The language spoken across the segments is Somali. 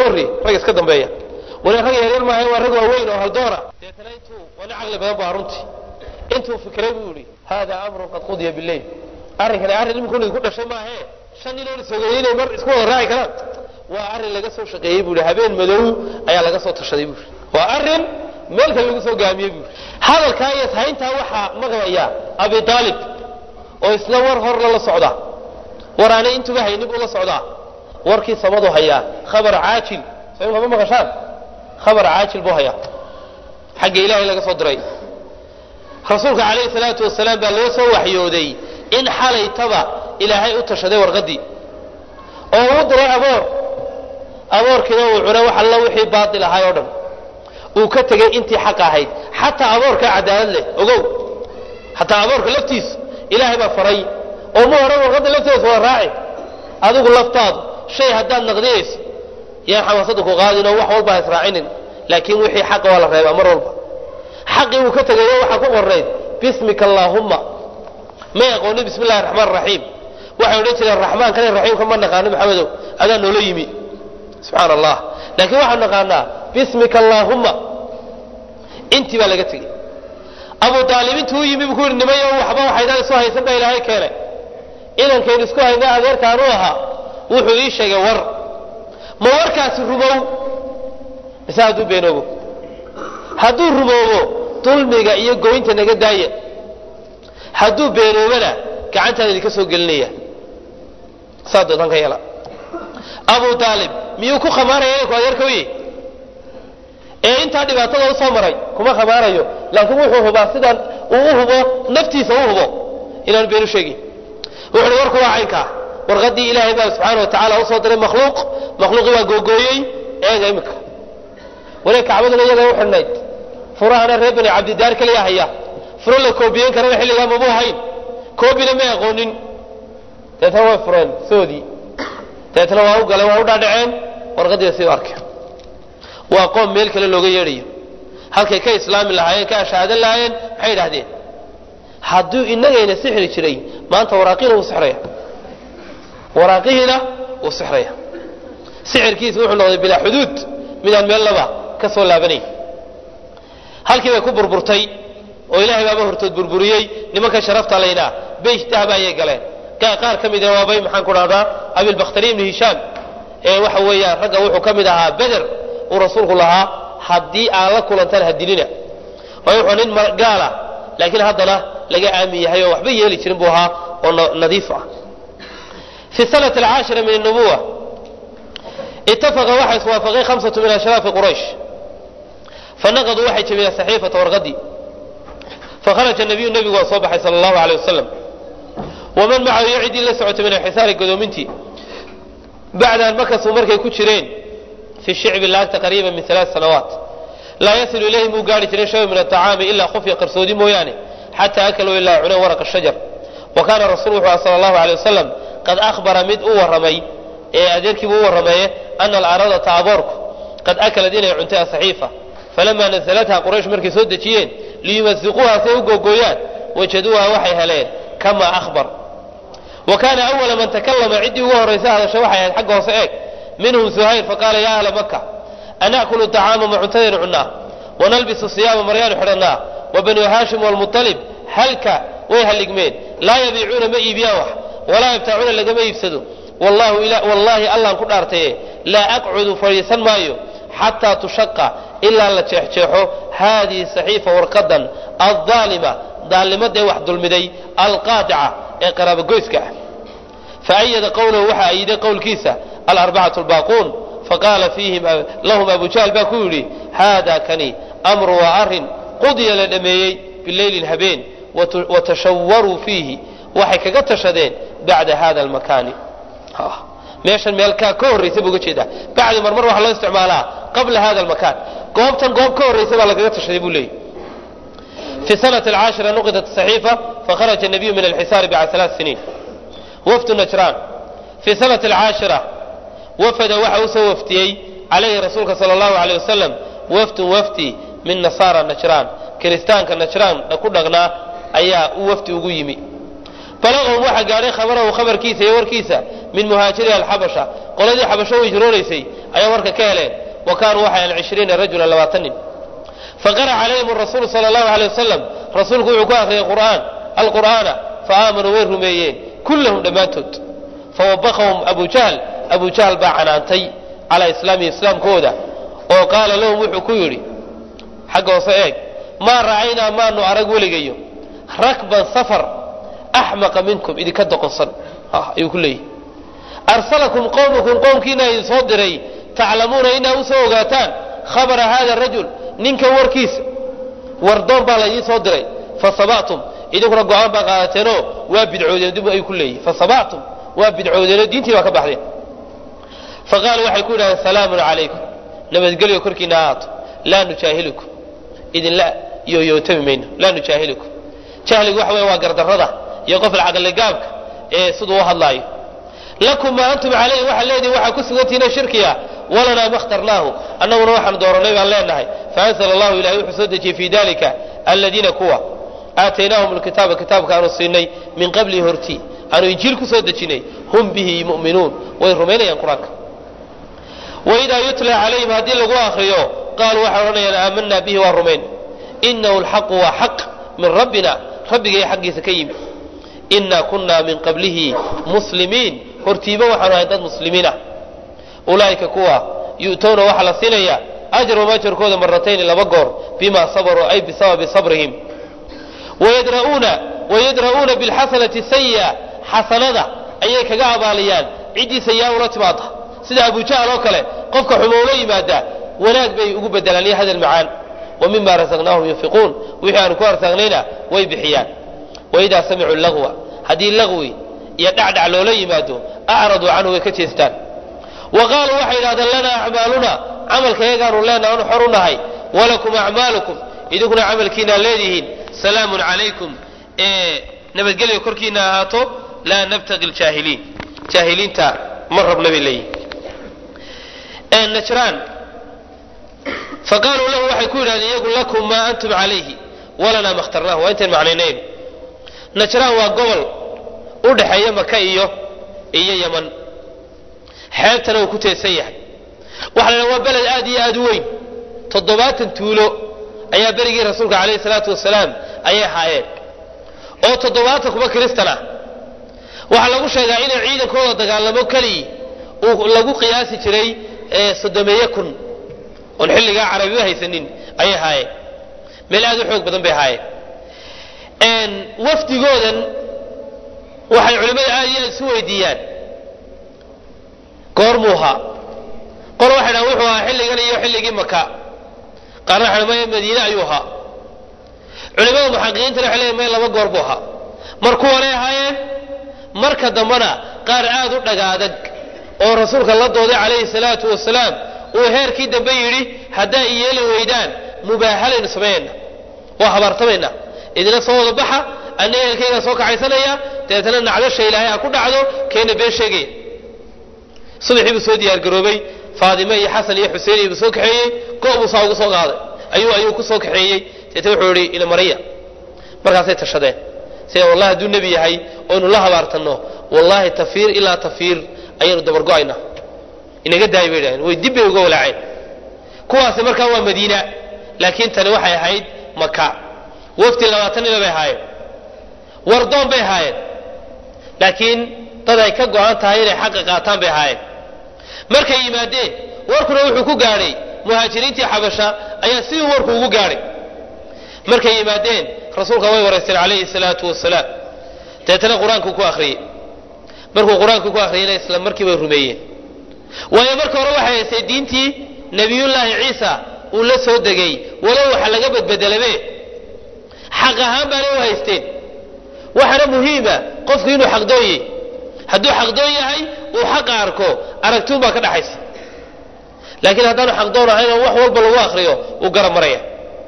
warri rag iska dambeeya wala rag yaryar maaha waa rag waaweyn oo haldoora deetana intuu wana caqli badan baa runtii intuu fikiray buu yihi hada amrun qad qudiya bileyl arrinkani arrin imikun idinku dhashay maahee shan nin oo isogeeyey inay mar isku wada raaci karaan waa arrin laga soo shaqeeyey buu yihi habeen madow ayaa laga soo tashaday buu yihi waa arrin meel kale lagu soo gaamiyey buu yihi hadalkaa iyo hayntaa waxaa maqlaya abi aalib oo isla war hor lala socda war aanay intuba haynin buu la socdaa warkii samadu hayaa khabar caajil soo imka ma maqashaan khabar caajil buu hayaa xagga ilaahay laga soo diray rasuulka calayhi salaatu wasalaam baa loo soo waxyooday in xalaytaba ilaahay u tashaday warqaddii oo uu diray aboor aboorkiina uu cunay wax alla wixii baatil ahay oo dhan uu ka tegey intii xaq ahayd xataa aboorkaa cadaalad leh ogow xataa aboorka laftiisu ilaahay baa faray oo ma odhan warqadda lafteeda waa raaci adigu laftaadu shay haddaad naqdinayso yaan xamaasada ku qaadin oo wax walba ha israacinin laakiin wixii xaqa waa la reebaa mar walba xaqii uu ka tegayo waxaa ku qornayd bismika allaahumma may aqoonin bismi illahi raxmaan raxiim waxay odhan jireen raxmaankan iyo raxiimka ma naqaano maxamedow adaa noola yimi subxaana allah laakiin waxaan naqaanaa bismika allaahumma intii baa laga tegey abu aalib intuu u yimi buu ku yidhi nimayo waxba waxaydaan isu haysan baa ilaahay keenay inankaynu isku hayna adeerkaanu ahaa wuxuu ii sheegay war ma warkaasi rumow mise hadduu beenoobo hadduu rumoobo dulmiga iyo goynta naga daaya hadduu beenoobana gacantaan idinka soo gelinaya saa doontaan ka yeela abu aalib miyuu ku khamaanaya inanku adeerka u yahy ee intaa dhibaatada u soo maray kuma khamaanayo laakiin wuxuu hubaa sidaan uu u hubo naftiisa u hubo inaanu beenu sheegin wuxu uhi warku waa caynkaa warqaddii ilaahay baa subxaana wa tacala usoo diray makhluuq makhluuqii baa googooyey eega imika wali kacbaduna iyaga u xidhnayd furahana reer bani cabdidaar keliya haya furo la koobiyeyn karana xilligaa mabuu hayn koobina may aqoonin deetna way fureen soodii deetna waa u galeen waa u dhaadhaceen warqaddiina sii u arkeen waa qoom meel kale looga yeedhayo halkay ka islaami lahaayeen ka ashaadan lahaayeen maxay idhahdeen hadduu inagayna sixri jiray maanta waraaqihiina wuu sixraya waraaqihiina wuu sixraya sixirkiisa wuxuu noqday bilaa xuduud midaan meel laba ka soo laabanayn halkii bay ku burburtay oo ilaahay baaba hortood burburiyey nimanka sharafta laynaa beyt dahaba ayay galeen qaar ka mida waabay maxaan ku dhahdaa abilbakhtari ibni hishaam ee waxa weeyaan ragga wuxuu ka mid ahaa beder uu rasuulku lahaa haddii aan la kulantaan hadilina waayo wuxuu nin gaala laakiin haddana laga aamin yahay oo waxba yeeli jirin buu ahaa oo nadiif ah fi sanati alcaashira min الnubuwa itafaqa waxa iswaafaqay hamsatu min ashraafi quraysh fanaqaduu waxay jabiyeen saxiifata warqadii fakharaja nabiyu nebigu waa soo baxay sala allahu aleyh wasalam waman macahu iyo ciddii la socotay min alxisaari godoomintii bacda an makasuu markay ku jireen fi shicbi laagta qariiba min alaat sanawaat laa yasilu ilayhi muu gaari jiray shay min aطacaami ilaa khufya qarsoodi mooyaane xataa akaluu ilaa cuneen waraqa shajar wa kaana rasul wuxuu ah sala allahu alay wasalam qad ahbara mid u warramay ee adeerkiibu u warramaye ana alaradata aboorku qad akalad inay cuntay asaxiifa falamaa nasalatha quraysh markay soo dejiyeen liyumasiquuha say u googooyaan wajaduuha waxay heleen kama ahbar wa kaana awala man takallama ciddii ugu horraysa hadasha waxay ahayd xagga hoose eeg minhum suhayr faqaala yaa ahla maka ana'kulu طacaama ma cuntadaynu cunnaa wanalbisu siyaama maryaanu xidhannaa wa banu haashim waalmuطalib halka way halligmeen laa yabiicuuna ma iibiyaan wax walaa yabtaacuuna lagama iibsado wallaahi allaan ku dhaartaye laa aqcudu fadhiisan maayo xataa tushaqa ilaa la jeexjeexo haadihi saxiifa warqadan aldaalima daalnimadee wax dulmiday alqaadica ee qaraabogoyska ah faayada qowlahu waxaa ayiday qowlkiisa alarbacatu lbaaquun faqaala fiihim lahum abu jahl baa ku yidhi haada kani amru waa arin qudiya la dhameeyey bileylin habeen watashawaruu fiihi waxay kaga tashadeen bacda hada almakaani meeshan meel ka ka horraysa buu uga jeedaa bacdi marmar waxaa loo isticmaalaa qabla hada almakaan goobtan goob ka horraysa baa lagaga tashaday buu leeyay في سنة العاشرة نقدت الصحيفة فخرج النبي من الحسار بعد ثلاث سنين وفد نجران في سنة العاشرة وفد وحوس وفتي عليه رسولك صلى الله عليه وسلم وفد وفتي من نصارى النجران كريستان كالنجران نقول لغنا أيا وفتي وقيمي بلغهم waxa gaaray khabarahu khabarkiisa iyo warkiisa min muhaajiriha alxabasha qoladii xabasho way jiroonaysay ayaa warka ka heleen wa kaanuu waxay ahan cishriina rajulan labaatan nin faqara calayhim rasuulu sala allahu alay wasalam rasuulku wuxuu ku akhriyay qur'aan alqur'aana fa aamanuu way rumeeyeen kullahum dhammaantood fawabaqahum abu jahl abu jahl baa canaantay calaa islaamihi islaamkooda oo qaala lahum wuxuu ku yidhi xagga hoose eeg maa ra'aynaa maanu arag weligayo rakban safar axmaqa minkum idinka doqonsan ayuu ku leeyahy arsalakum qowmakum qowmkiina idin soo diray taclamuuna inaa u soo ogaataan khabara hada rajul ninkan warkiisa wardoon baa laydiin soo diray fasabactum idinkuna go-aan baa qaadateenoo waa bidcoodeen dib ayuu ku leeyahy fasabactum waa bidcoodeenoo diintii baa ka baxdeen faqaaluu waxay ku yidhahdeen salaamun calaykum nabadgelyo korkiina ahaato laa nujaahilukum idinla yooyootami mayno laa nujaahilukum jahligu waxa wey waa gardarrada iyo qof lacaqligaabka ee siduu u hadlaayo lakum maa antum calayhi waxaa leedihin waxaa ku sugantihiina shirkiga walanaa ma khtarnaahu annaguna waxaan dooranay baan leenahay faanzla allahu ilahay wuxuu soo dejiyey fii dalika aladiina kuwa aataynaahum alkitaaba kitaabka aanu siinay min qablihi hortii aanu injiil ku soo dejinay hum bihi mu'minuun way rumaynayaan qur-aanka waidaa yutla calayhim haddii lagu akriyo qaaluu waxay odhanayaan aamanaa bihi waa rumayn inahu lxaqu waa xaq min rabbina rabbigay xaggiisa ka yimi inaa kunaa min qablihi muslimiin hortiiba waxaanu ahay dad muslimiin ah ulaa'ika kuwa yu'towna waxaa la siinayaa ajrahum ajarkooda maratayni laba goor bima sabaruu ay bisababi sabrihim wayadra'uuna wayadra'uuna bilxasanati sayi'a xasanada ayay kaga abaaliyaan ciddii sayi'a ula timaada sida abujahl oo kale qofka xumoula yimaada wanaag bay ugu bedelaan iyo hadal macaan wa mima rasaqnaahum yunfiquun wixii aanu ku arsaaqnayna way bixiyaan waidaa samicuu lagwa haddii lagwi iyo dhacdhac loola yimaado acraduu canhu way ka jeestaan wa qaaluu waxay yidhahdeen lanaa acmaaluna camalka yagaanu leenaha anu xor u nahay walakum acmaalukum idinkuna camalkiinaa leedihiin salaamun calaykum ee nabadgelyo korkiina ahaato laa nabtaqi ljaahiliin jaahiliinta ma rabna bay leeyihin najraan faqaaluu lahu waxay ku yidhahdeen iyagu lakum maa antum calayhi walanaa ma khtarnaahu waa intayn macnaynayn najraan waa gobol u dhexeeya maka iyo iyo yaman xeebtana uu ku teesan yahay waxa la waa beled aad iyo aad u weyn toddobaatan tuulo ayaa berigii rasuulka calayhi salaatu wasalaam ayay ahaayeen oo toddobaatan kuba kiristan ah waxaa lagu sheegaa inay ciidankooda dagaalamo keliyi uu lagu qiyaasi jiray soddomeeye kun oon xilligaa carabiba haysanin ayay ahaayeen meel aad u xoog badan bay ahaayeen wafdigoodan waxay culimmada aad iyo aad isu weydiiyaan goormuu ahaa qor waxay dhahan wuxuu ahaa xilligan iyo xilligii maka qaarna waxay dhahan maya madiine ayuu ahaa culimmada muxaqiqiintana waxay leeyihin maya laba goor buu ahaa mar kuwanay ahaayeen marka dambena qaar aad u dhagaadag oo rasuulka la dooday calayhi salaatu wasalaam uu heerkii dambe yidhi haddaa i yeeli weydaan mubaahalaynu samaynayna waa habaartamayna idina soo wada baxa anna ehelkaygaa soo kaxaysanaya dabeetana nacdasha ilaahay ha ku dhacdo keena been sheegaya subaxii buu soo diyaargaroobay faadime iyo xasan iyo xuseen iyo buu soo kaxeeyey go' buu saa ugu soo qaaday ayuu ayuu ku soo kaxeeyey deetna wuxuu yihi ina maraya markaasay tashadeen sida wallahi hadduu nebi yahay oynu la habaartanno wallaahi tafiir ilaa tafiir ayaynu dabargo'ayna inaga daaya bay idhahdeen way dib bay uga walaaceen kuwaasi markaa waa madiina laakiin tani waxay ahayd maka wafti labaatan nina bay ahaayeen wardoon bay ahaayeen laakiin dad ay ka go-an tahay inay xaqa qaataan bay ahaayeen markay yimaadeen warkuna wuxuu ku gaadhay muhaajiriintii xabasha ayaa sidii warku ugu gaadhay markay yimaadeen rasuulka way waraysteen calayhi salaatu wasalaam dabeetana qur-aankuu ku akhriyey markuu qur-aankii ku akhriyeyna isla markii bay rumeeyeen waayo marka hore waxay haystay diintii nebiyullaahi ciisa uu la soo degay walow waxa laga badbedelabe xaq ahaan baanay u haysteen waxaana muhiima qofku inuu xaqdoonye hadduu xaqdoon yahay uu xaqa arko aragtuun baa ka dhaxaysa laakiin haddaanu xaqdoon ahayn oo wax walba lagu akriyo uu garab maraya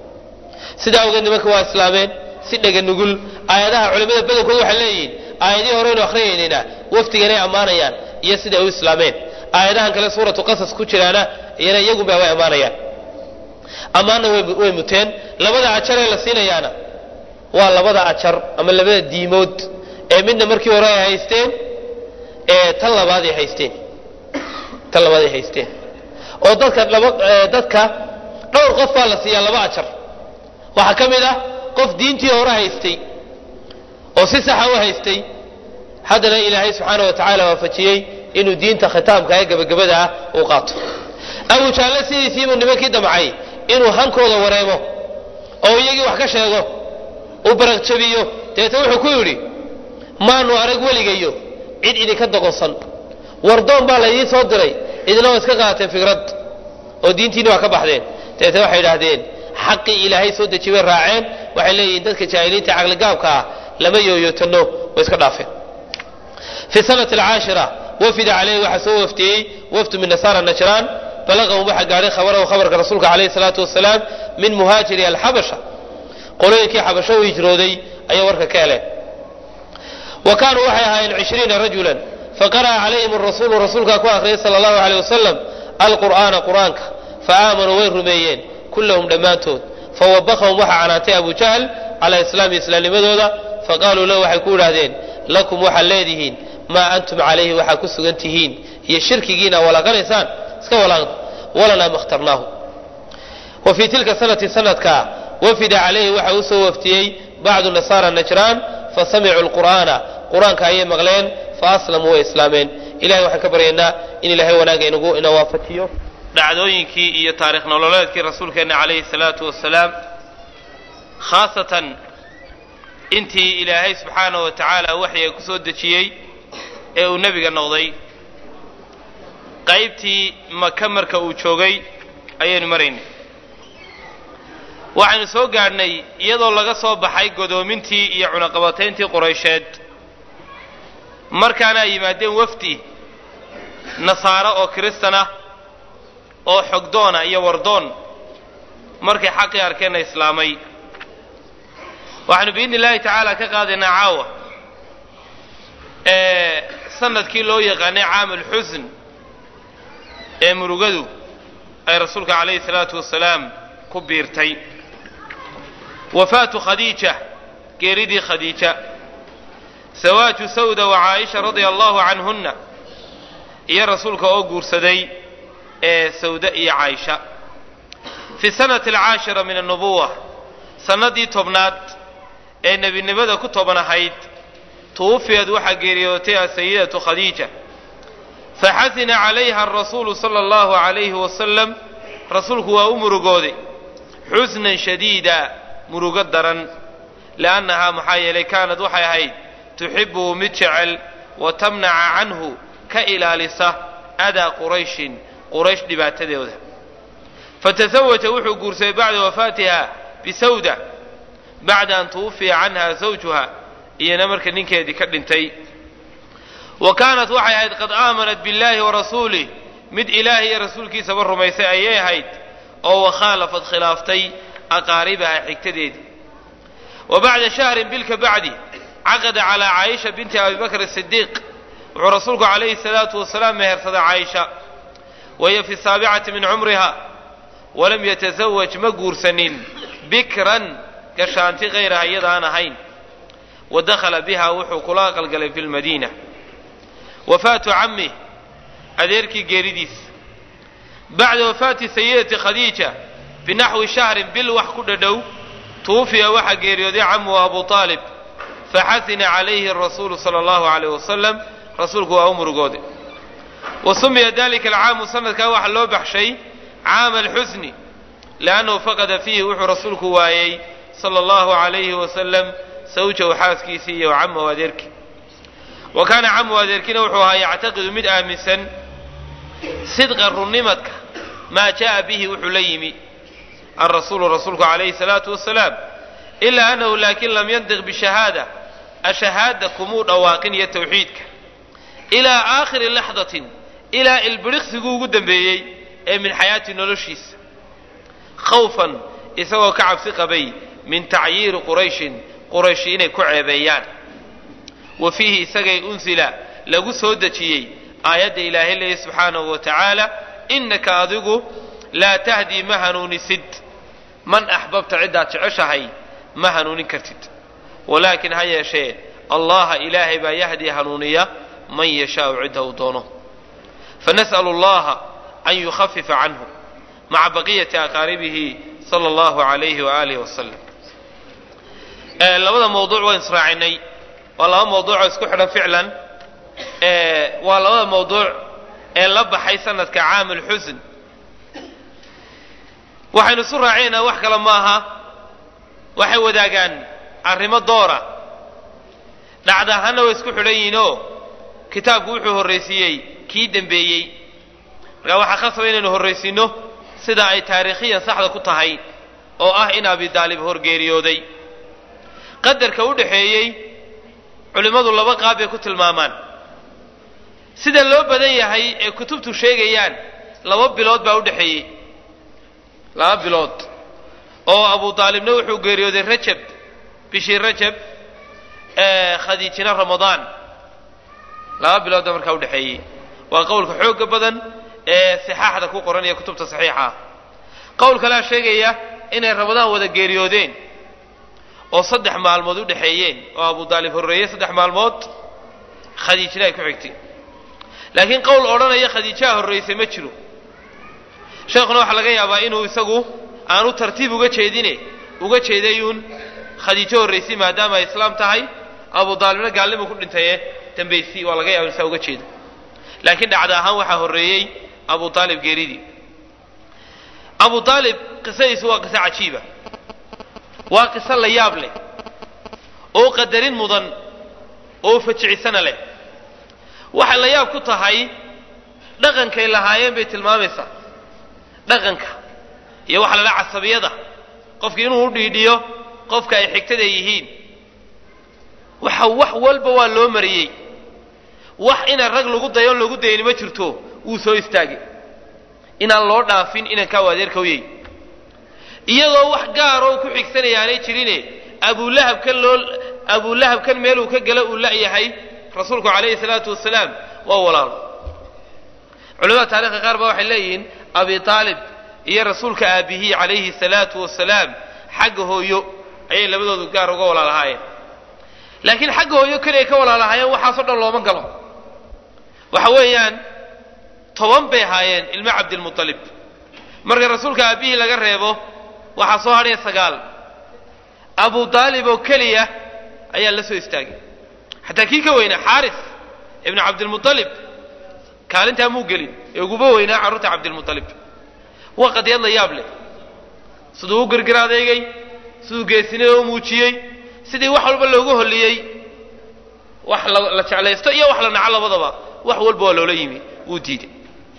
sidaa awgeed nimanka waa islaameen si dhega nugul aayadaha culimmada badankooda waxay leeyihiin aayadihii horeynu akhriyaynayna waftiganay ammaanayaan iyo siday u islaameen aayadahan kale suuratu qasas ku jiraana iyana iyagunba way ammaanayaan ammaanna way muteen labada ajaree la siinayaana waa labada ajar ama labada diimood ee midna markii hore ay haysteen ee tan labaad ay haysteen tan labaad ay haysteen oo dadka laba dadka dhowr qof baa la siiyaa laba ajar waxaa ka mid ah qof diintii hore haystay oo si saxa u haystay haddana ilaahay subxaana wa tacaala waafajiyey inuu diinta khitaamka ee gebagabada ah uu qaato abu jaalle sidiisiibuu nimankii damcay inuu hankooda wareemo oo iyagii wax ka sheego uu baraqjabiyo dabeetna wuxuu ku yidhi maanu arag weligayo cid idinka doqonsan wardoon baa laydiin soo diray idina waa iska qaateen fikrad oo diintiini waa ka baxdeen dabeetna waxay idhaahdeen xaqii ilaahay soo deji bay raaceen waxay leeyihiin dadka jaahiliinta caqligaabka ah lama yooyootano way iska dhaafeen fi sanati alcaashira wafida caleyhi waxaa soo waftiyey wafdu min nasaara najraan balaqahum waxaa gaadhay khabarahu khabarka rasuulka calayhi salaatu wasalaam min muhaajiri alxabasha qolooyinkii xabasho u hijrooday ayay warka ka heleen wa kaanuu waxay ahaayeen cishriina rajulan faqara'a calayhim arasuulu rasuulkaa ku akhriyay sala allahu aleyh wasalam alqur'aana qur'aanka faaamanuu way rumeeyeen kullahum dhammaantood fawabakahum waxaa canaantay abu jahl calaa islaami islaamnimadooda faqaaluu lahu waxay ku idhaahdeen lakum waxaad leedihiin maa antum calayhi waxaa ku sugan tihiin iyo shirkigiina walaaqanaysaan iska walaaqda walanaa makhtarnaahu wa fii tilka sanati sanadkaa wafida calayhi waxa u soo waftiyey bacdu nasaara najraan fasamicuu lqur'aana qur-aanka ayay maqleen faaslamuu way islaameen ilahay waxaan ka baryaynaa in ilaahay wanaaga inagu ina waafajiyo dhacdooyinkii iyo taarikh nololeedkii rasuulkeenna calayhi salaatu wasalaam khaasatan intii ilaahay subxaanahu wa tacaala waxyiga ku soo dejiyey ee uu nebiga noqday qaybtii maka marka uu joogay ayaynu maraynay waxaynu soo gaadhnay iyadoo laga soo baxay godoomintii iyo cunaqabatayntii quraysheed markaana ay yimaadeen wafdi nasaaro oo kiristan ah oo xogdoona iyo wardoon markay xaqii arkeenna islaamay waxaanu biidni illaahi tacaala ka qaadaynaa caawa ee sanadkii loo yaqaanay caam alxusn ee murugadu ay rasuulka calayhi salaatu wasalaam ku biirtay wafaatu khadiija geeridii khadiija sawaaju sawda wa caaisha radia allahu canhunna iyo rasuulka oo guursaday ee sawda iyo caaisha fi sanati alcaashira min annubuwa sannadii tobnaad ee nebinimada ku toban ahayd tuwufiyad waxaa geeriyootay asayidatu khadiija faxasina calayha arasuulu sala allahu calayhi wasalam rasuulku waa u murugooday xusnan shadiida murugo daran liannahaa maxaa yeelay kaanad waxay ahayd tuxibuhu mid jecel wa tamnaca canhu ka ilaalisa adaa qurayshin quraysh dhibaatadooda fatasawaja wuxuu guursaday bacda wafaatiha bisawda bacda an tuwufiya canha zawjuha iyana marka ninkeedii ka dhintay wa kaanat waxay ahayd qad aamanat biاllahi warasuulih mid ilaahay iyo rasuulkiisaba rumaysay ayay ahayd oo wakhaalafad khilaaftay aqaaribaha xigtadeedii wa bacda shahrin bilka bacdi caqada calaa caaisha binti abi bakr asidiiq wuxuu rasuulku calayhi salaatu wasalaam mehersaday caaisha wahiya fi saabicati min cumriha walam yatasawaj ma guursanin bikran gashaanti hayraha iyadaan ahayn wa dakhala biha wuxuu kula aqalgalay fi lmadiina wafaatu camih adeerkii geeridiis bacda wafaati sayidati khadiija binaxwi shahrin bil wax ku dhadhow tuwufiya waxaa geeriyooday camuhu abu aalib faxasina calayhi rasuulu sala allahu alayh wasalam rasuulku waa u murugooday wa sumiya dalika alcaamu sanadkaa waxaa loo baxshay caama alxusni liannahu faqada fiihi wuxuu rasuulku waayey sala allahu alayhi wasalam sawjahu xaaskiisii iyo camahu adeerkii wa kaana camuhu adeerkiina wuxuu ahaa yactaqidu mid aaminsan sidqa runnimadka maa jaءa bihi wuxuu la yimi alrasuulu rasuulku calayhi salaatu wasalaam ilaa annahu laakin lam yantiq bishahaada ashahaada kumuu dhawaaqin iyo tawxiidka ilaa aakhiri laxdatin ilaa ilbiriqsiguu ugu dambeeyey ee min xayaati noloshiisa khawfan isagoo ka cabsi qabay min tacyiiri qurayshin qurayshi inay ku ceebeeyaan wa fiihi isagay unsila lagu soo dejiyey aayadda ilaahay leeya subxaanahu wa tacaala innaka adigu laa tahdii ma hanuunisid man axbabta ciddaad jeceshahay ma hanuunin kartid walaakin ha yeeshee allaha ilaahay baa yahdii hanuuniya man yashaau cidda uu doono fanas'alu allaha an yukhafifa canhu maca baqiyati aqaaribihi sala allahu alayhi waaalih wasalam labada mawduuc waan israacinay waa laba mawduucoo isku xidhan ficlan waa labada mawduuc ee la baxay sanadka caam lxusn waxaynu isu raacinayna wax kale maaha waxay wadaagaan arrimo doora dhacda ahaana way isku xidhan yihiinoo kitaabku wuxuu horraysiiyey kii dembeeyey markaa waxaa khasaba inaynu horraysiinno sida ay taariikhiyan saxda ku tahay oo ah in abi daalib horgeeriyooday qadarka u dhaxeeyey culimmadu laba qaab bay ku tilmaamaan sida loo badan yahay ee kutubtu sheegayaan laba bilood baa u dhexeeyey laba bilood oo abu daalibna wuxuu geeriyooday rajab bishii rajab khadiijina ramadaan laba bilood baa markaa udhexeeyey waa qowlka xooga badan ee sixaaxda ku qoran iyo kutubta saxiixa qowl kalea sheegaya inay ramadaan wada geeriyoodeen oo saddex maalmood u dhexeeyeen oo abu daalib horreeyey saddex maalmood khadiijina ay ku xigtay laakiin qowl odhanaya khadiijaha horraysay ma jiro sheekhuna waxaa laga yaabaa inuu isagu aanu tartiib uga jeedine uga jeedayuun khadiijo horraysay maadaama ay islaam tahay abu daalibna gaalnimu ku dhintaye dambaysi waa laga yaaba saa uga jeedo laakiin dhacda ahaan waxaa horreeyey abu aalib geeridii abu aalib qisadiisu waa qiso cajiiba waa qiso la yaab leh oo qadarin mudan oo fajicisana leh waxay la yaab ku tahay dhaqankay lahaayeen bay tilmaamaysaa dhaqanka iyo waxa la dhaha casabiyada qofki inuu u dhiidhiyo qofka ay xigtada yihiin waxa wax walba waa loo mariyey wax inaan rag lagu dayon lagu dayani ma jirto wuu soo istaagay inaan loo dhaafin inankaa adeerka uyey iyadoo wax gaaroo ku xigsanaya aanay jirine abulahabkan loo abulahabkan meeluu ka gala uu la'yahay rasuulku calayhi salaatu wasalaam waa walaalo culamada taarikhka qaar ba waxay leeyihiin abi aalib iyo rasuulka aabihii calayhi salaatu wasalaam xagga hooyo ayay labadoodu gaar uga walaalahaayeen laakiin xagga hooyo keliya ka walaalahaayeen waxaasoo dhan looma galo waxa weeyaan toban bay ahaayeen ilmo cabdilmualib marka rasuulka aabihii laga reebo waxaa soo hadhaya sagaal abu daalib oo keliya ayaa la soo istaagay xataa kii ka weynaa xaaris ibnu cabdilmualib kaalintaa muu gelin ee uguba weynaa carruurta cabdilmualib waa qadiyad la yaab leh siduu u girgir adeegay siduu geesinada u muujiyey sidii wax walba loogu holliyey wax la jeclaysto iyo wax la naco labadaba wax walba waa loola yimi wuu diiday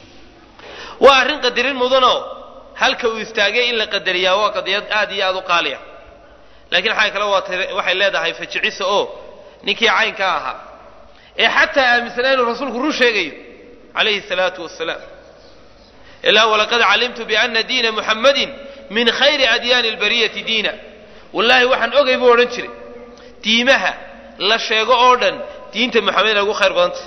waa arrin qadarin mudanoo halka uu istaagay in la qadariyaa waa qadiyad aad iyo aad u qaaliya laakiin xaa kale waa waxay leedahay fajicisa oo ninkii caynka ahaa ee xataa aaminsanaa inuu rasuulku run sheegayo calayhi salaatu wasalaam ilaa walaqad calimtu biana diina muxammadin min khayri adyaani albariyati diina wallaahi waxaan ogay buu odhan jiray diimaha la sheego oo dhan diinta moxamed inay ugu khayr badantah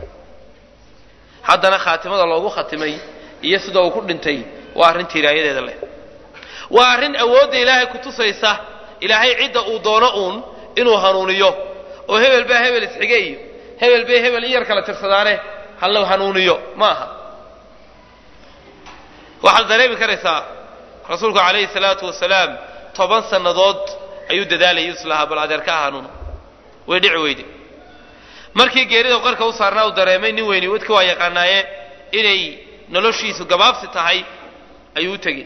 haddana khaatimada loogu khatimay iyo sida uu ku dhintay waa arrin tiiraayadeeda leh waa arrin awoodda ilaahay ku tusaysa ilaahay cidda uu doono uun inuu hanuuniyo oo hebel baa hebel isxige iyo hebel bay hebel in yar kala tirsadaane halla hanuuniyo ma aha waxaad dareemi karaysaa rasuulku calayhi salaatu wasalaam toban sannadood ayuu dadaalayay islahaa bal adeerka ha hanuuno way dhici weyde markii geerida qarka u saarnaa uu dareemay nin weyni wadka waa yaqaanaaye inay noloshiisu gabaabsi tahay ayuu u tegey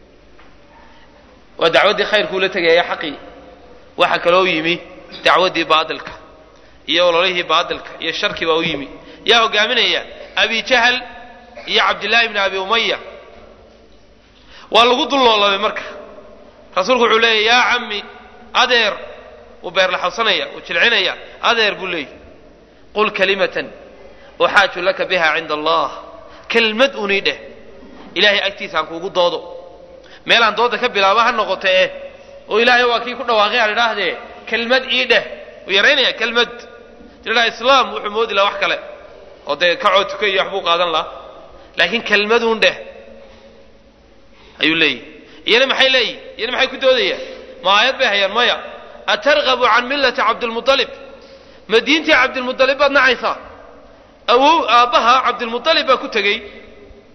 waa dacwaddii khayrkuu la tegaya xaqii waxa kaloo yimi dacwaddii baadilka iyo ololihii baadilka iyo sharkii baa u yimi yaa hogaaminaya abi jahal iyo cabdillaahi bni abi umaya waa lagu dulloolabay marka rasuulku wuxuu leeyahy yaa cammi adeer wuu beerlaxawsanaya wuu jilcinaya adeer buu leeyahy qul kalimatan uxaaju laka biha cinda allah kelmad unii dheh ilaahay agtiisa aan kuugu doodo meelaan dooda ka bilaaba ha noqote eh oo ilaahay waa kii ku dhawaaqay aan idhaahdee kelmad ii dheh wuu yaraynaya kelmad tidhaha islaam wuxuu moodi laha wax kale oo dee kacoo tuka iyo waxbuu qaadan lahaa laakiin kelmaduun dheh ayuu leeyahy iyana maxay leeyihin iyana maxay ku doodayaan ma aayad bay hayaan maya atargabu can millati cabdilmualib ma diintii cabdilmualib baad nacaysaa awow aabbaha cabdilmualib baa ku tegey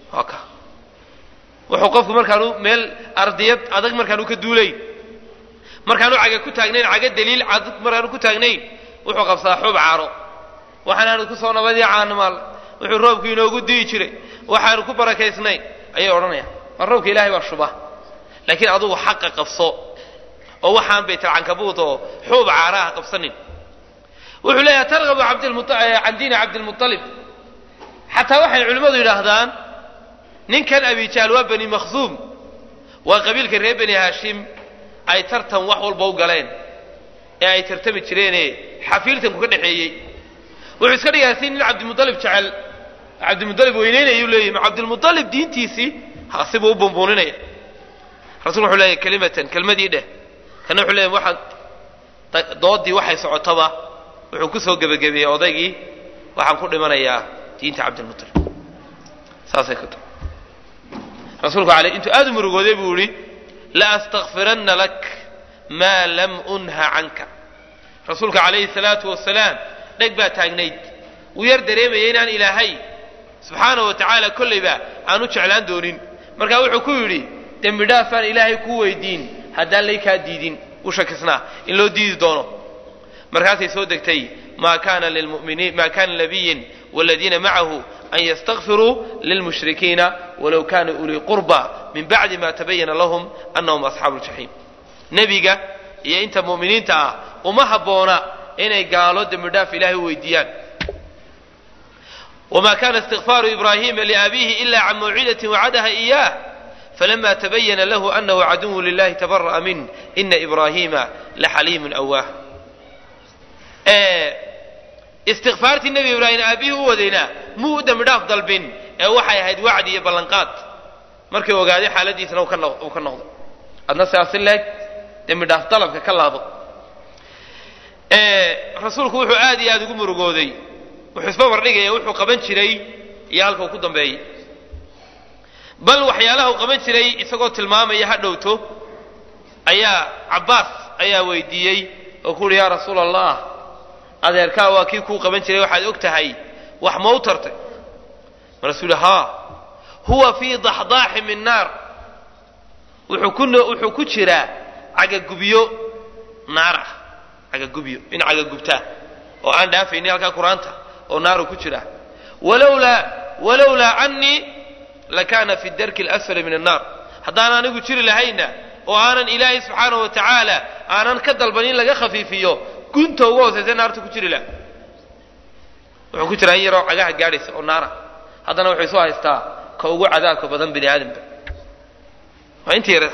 waa ka wuxuu qofku markaanu meel ardiyad adag markaanu ka duulayn markaanu caga ku taagnayn caga daliil adag markaanu ku taagnayn wuxuu qabsadaa xub caaro waxaanaanu ku soo nabadii caanimaal wuxuu roobku inoogu di'i jiray waxaanu ku barakaysnayn ayay odhanayaan mar roobka ilaahay baa shuba laakiin adugu xaqa qabso oo waxaan baytalcankabuud oo xuub caara ah qabsanin wuxuu leeyahay targabu can diini cabdilmualib xataa waxay culimmadu yidhaahdaan ninkan abijaal waa bani makhsuum waa qabiilka reer bani haashim ay tartan wax walba u galeen ee ay tartami jireene xafiiltanku ka dhexeeyey wuxuu iska dhigaa si nin cabdimualib jecel cabdimualib weyneynayuu leeyahy ma cabdilmualib diintiisii hasibuu u bumbuuninaya rasulku wuxuu leeyahy kelimatan kelmadii dheh kana wuxuu leeyahy waxaan doodii waxay socotaba wuxuu ku soo gebagabeeyey odaygii waxaan ku dhimanayaa diinta cabdilmualib saasay ku tahay rasuulku ale intuu aada u murugooday buu yihi la astakfiranna lak maa lam unha canka rasuulka calayhi salaatu wasalaam dheg baa taagnayd wuu yar dareemayay inaan ilaahay subxaana wa tacaala kollayba aan u jeclaan doonin markaa wuxuu ku yidhi dembi dhaafaan ilaahay kuu weydiin haddaan laykaa diidin u shakisnaa in loo diidi doono markaasay soo degtay ma kana lilmuminiin ma kana nabiyin waladiina macahu an ystakfiruu lilmushrikiina walow kanuu ulii qurba min bacdi ma tabayana lahum anahum asxaabu ljaxiim nebiga iyo inta mu'miniinta ah uma habboona inay gaalo dembi dhaaf ilahay u weydiiyaan wma kana istikfaaru ibrahima liabihi ila can mawcidatin wacadaha iyah falama tabayana lahu anahu caduwu lilahi tabara'a min ina ibrahima laxaliimun awaah istikfaartii nebi ibraahim aabihii u wadayna muu u dembi dhaaf dalbin ee waxay ahayd wacdi iyo ballanqaad markay ogaaday xaaladiisana uu ka noqday adna siaasi leeg dembi dhaaf dalabka ka laabo rasuulku wuxuu aad iyo aada ugu murugooday wuxuu isbabardhigaya wuxuu qaban jiray iyo halka uu ku dambeeyey bal waxyaalaha uu qaban jiray isagoo tilmaamaya ha dhowto ayaa cabbaas ayaa weydiiyey oo ku uhi yaa rasuula allah adeerkaa waa kii kuu qaban jiray waxaad og tahay wax ma u tartay markaasuu yihi haa huwa fii daxdaaxi min naar wuxuu ku wuxuu ku jiraa cagagubyo naar ah cagagubyo in cagagubtaa oo aan dhaafaynin halkaa qur-aanta oo naaru ku jira walowlaa walowlaa canii lakana fi darki اlasfali min annaar haddaan anigu jiri lahayna oo aanan ilaahay subxaanahu wa tacaala aanan ka dalban in laga khafiifiyo gunta uga hoosaysa naarta ku jiri laha wuxuu ku jiraa in yaroo cagaha gaadhaysa oo naara haddana wuxuu isu haystaa ka ugu cadaabka badan bini aadamka waa inta yareed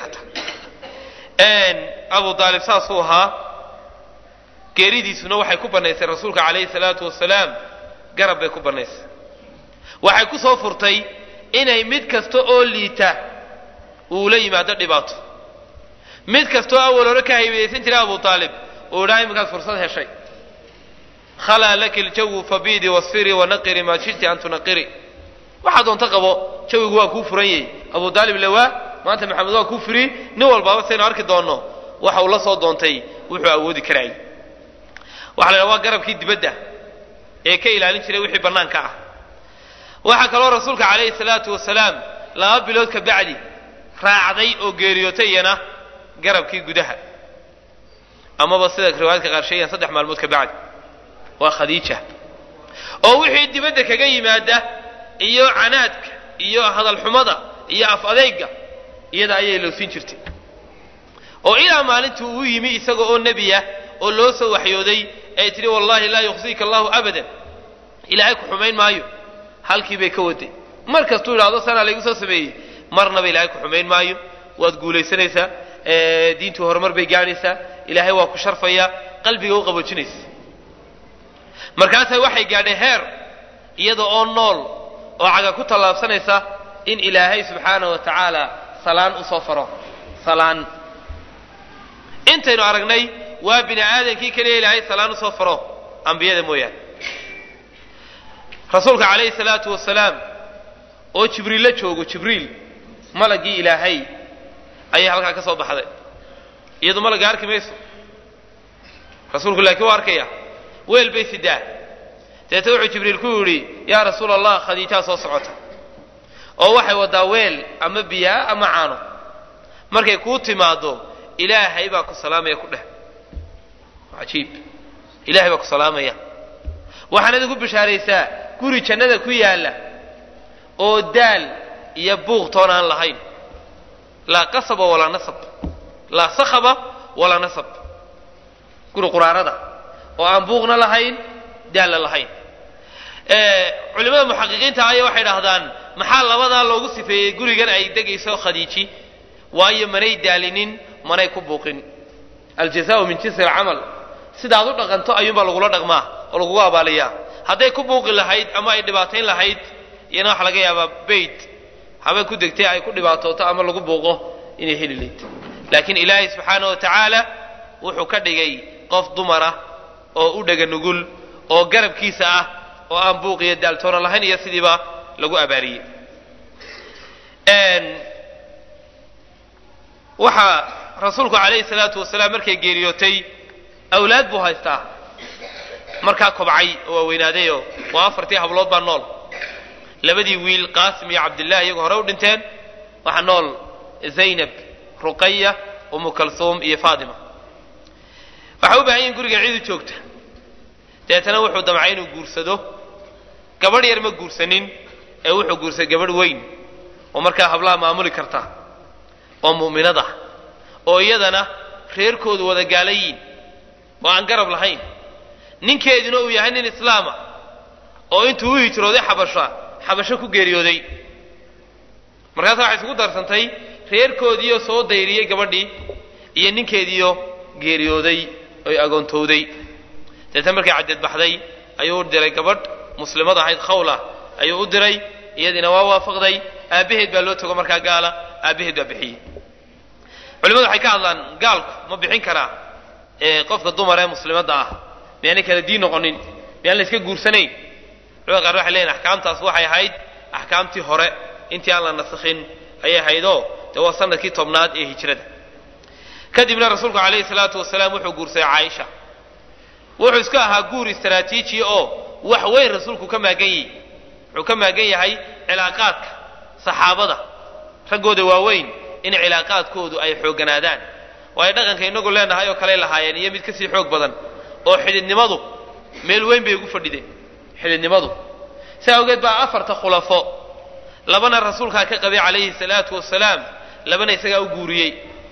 xataa abu aalib saasuu ahaa geeridiisuna waxay ku bannaysay rasuulka calayhi salaatu wasalaam garab bay ku bannaysay waxay ku soo furtay inay mid kasta oo liita uu la yimaado dhibaato mid kasta oo awal hore ka haybadaysan jiray abu aalib uu idhaa iminkaad fursad heshay khalaa laki ljawu fabiidi wasfiri wanaqiri maa shiti an tunaqiri waxaa doonto qabo jawigu waa kuu furan yahy abu aalib lawaa maanta maxamed waa kuu firi nin walbaaba saynu arki doonno waxa uu la soo doontay wuxuu awoodi karaayay waxa la ydhaha waa garabkii dibadda ee ka ilaalin jiray wixii bannaanka ah waxaa kaloo rasuulka calayhi salaatu wasalaam laba bilood ka bacdi raacday oo geeriyootay iyana garabkii gudaha amaba sida riwaayadka qaar sheegaan saddex maalmood ka bacdi waa khadiija oo wixii dibadda kaga yimaada iyo canaadka iyo hadalxumada iyo af adeyga iyada ayay lowsin jirtay oo ilaa maalintii uu yimi isaga oo nebiya oo loo soo waxyooday ay tidhi wallahi laa yukhzika allahu abadan ilaahay ku xumayn maayo halkii bay ka waday mar kastuu idhahdo sanaa laygu soo sameeyey marnaba ilaahay ku xumayn maayo waad guulaysanaysaa diintu horumar bay gaadhaysaa ilaahay waa ku sharfaya qalbiga u qaboojinaysa markaasa waxay gaadhay heer iyada oo nool oo caga ku tallaabsanaysa in ilaahay subxaana wa tacaala salaan usoo faro salaan intaynu aragnay waa bini aadamkii keliya ilaahay salaan usoo faro ambiyada mooyaane rasuulka calayhi salaatu wasalaam oo jibriil la joogo jibriil malagii ilaahay ayay halkaa ka soo baxday iyadu malagga arki mayso rasuulku laakiin waa arkaya weel bay sidaa deeta wuxuu jibriil ku yidhi yaa rasuula allah khadiijaa soo socota oo waxay waddaa weel ama biyaa ama caano markay kuu timaaddo ilaahay baa ku salaamaya ku dheh cajiib ilahay baa ku salaamaya waxaanad ugu bishaaraysaa guri jannada ku yaalla oo daal iyo buuq toon aan lahayn laa qasaba walaa nasab laa sakhaba walaa nasab guri quraarada oo aan buuqna lahayn daalna lahayn culimada muxaqiqiinta aya waxay dhahdaan maxaa labadaa loogu sifeeyey gurigan ay degayso khadiiji waayo manay daalinin manay ku buuqin aljazaau min jinsi alcamal sidaad u dhaqanto ayuunbaa lagula dhaqmaa oo lagugu abaaliyaa hadday ku buuqi lahayd ama ay dhibaatayn lahayd iyana waxa laga yaabaa beyt habeen ku degtay ay ku dhibaatooto ama lagu buuqo inay heli layd laakiin ilaahay subxaana wa tacaala wuxuu ka dhigay qof dumara oo u dhega nugul oo garabkiisa ah oo aan buuq iyo daaltoona lahayn iyo sidiiba lagu abaariyey waxaa rasuulku calayhi salaatu wasalaam markay geeriyootay awlaad buu haystaa markaa kobcay oo waaweynaadeyo waa afartii hablood baa nool labadii wiil qaasim iyo cabdillahi iyagoo hore u dhinteen waxaa nool zaynab ruqaya umu kalsuum iyo faatima waxay u baahan yihin guriga ciidu joogta deetana wuxuu damcay inuu guursado gabadh yar ma guursanin ee wuxuu guursaday gabadh weyn oo markaa hablaha maamuli karta oo mu'minad ah oo iyadana reerkoodu wada gaalayiin oo aan garab lahayn ninkeeduna uu yahay nin islaama oo intuu u hijrooday xabasha xabasho ku geeriyooday markaasa waxay isugu darsantay reerkoodiioo soo dayriyey gabadhii iyo ninkeediioo geeriyooday oy agoontowday deetna markay caddeed baxday ayuu u diray gabadh muslimad ahayd khawla ayuu u diray iyadiina waa waafaqday aabbaheed baa loo tago markaa gaala aabbaheed baa bixiyey culimadu waxay ka hadlaan gaalku ma bixin karaa qofka dumar ee muslimadda ah miyaanay kala diin noqonin miyaan la iska guursanayn culimada qaar waxay leeyihin axkaamtaas waxay ahayd axkaamtii hore intii aan la nasakhin ayay ahaydoo dee waa sanadkii tobnaad ee hijrada kadibna rasuulku calayhi salaatu wasalaam wuxuu guursaday caaisha wuxuu iska ahaa guur istaraatiiji oo wax weyn rasuulku ka maagan yahy wuxuu ka maagan yahay cilaaqaadka saxaabada raggooda waaweyn in cilaaqaadkoodu ay xoogganaadaan waayo dhaqanka inagu leenahay oo kale lahaayeen iyo mid kasii xoog badan oo xididnimadu meel weyn bay ugu fadhideen xididnimadu saa awgeed baa afarta khulafo labana rasuulkaa ka qabay calayhi salaatu wasalaam labana isagaa u guuriyey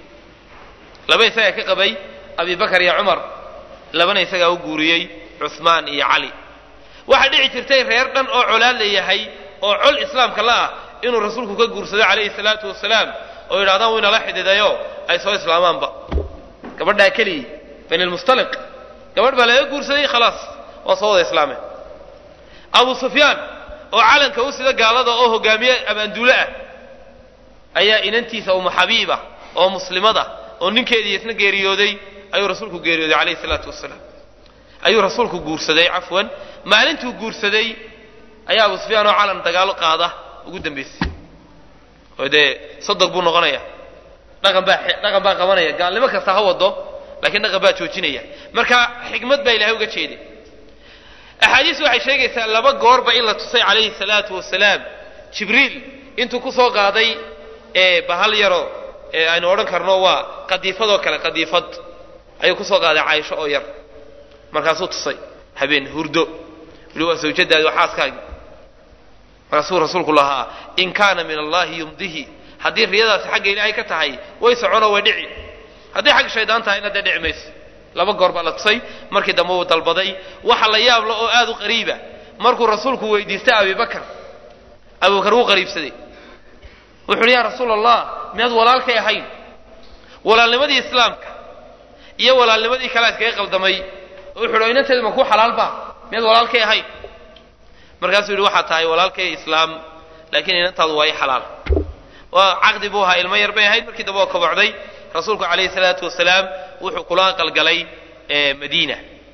laba isagaa ka qabay abibakar iyo cumar labana isagaa u guuriyey cuhmaan iyo cali waxaa dhici jirtay reer dhan oo colaad la yahay oo col islaamka la ah inuu rasuulku ka guursado calayhi salaatu wasalaam oo yidhahdaan wuu inala xididayo ay soo islaamaanba gabadhaa keligii bani lmustaliq gabadh baa laga guursaday khalaas waa soo wada islaameen abu sufyaan oo calanka u sida gaalada oo hogaamiye abaanduule ah ayaa inantiisa umu xabiiba oo muslimada oo ninkeedii isna geeriyooday ayuu rasuulku geeriyooday calayhi salaatu wasalaam ayuu rasuulku guursaday cafwan maalintuu guursaday ayaa abu sufyaan oo calan dagaalo qaada ugu dambaysay oo dee sodog buu noqonaya dhaqan baa dhaqan baa qabanaya gaalnimo kasta ha wado laakiin dhaqan baa joojinaya marka xikmad baa ilahay uga jeeday axaadiis waxay sheegaysaa laba goorba in la tusay calayhi salaatu wasalaam jibriil intuu ku soo qaaday bahal yaro aynu odhan karno waa qadiifadoo kale qadiifad ayuu kusoo qaaday caaisho oo yar markaasuu tusay habeen hurdo wili waa zawjadaadi waa xaaskaagi markaasuu rasuulku lahaa in kaana min allahi yumdihi haddii riyadaasi xagga ilaahay ka tahay way soconoo way dhici haddii xagga shaydaan tahayna dee dhici mayso laba goor baa la tusay markii dambe uu dalbaday waxa la yaabla oo aad u qariiba markuu rasuulku weydiistay abibakar abubakar wuu qariibsaday wuxu uhi yaa rasuul allah miyaad walaalkay ahayn walaalnimadii islaamka iyo walaalnimadii kalea iskaga qaldamay wuxu uhi inanteedu ma kuu xalaalba miyaad walaalkay ahayn markaasuu yidhi waxaad tahay walaalkay islaam laakiin inantaadu waa i xalaal waa caqdi buu ahaa ilmo yar bay ahayd markii dambe oo kobocday rasuulku calayhi salaatu wasalaam wuxuu kula aqalgalay madiina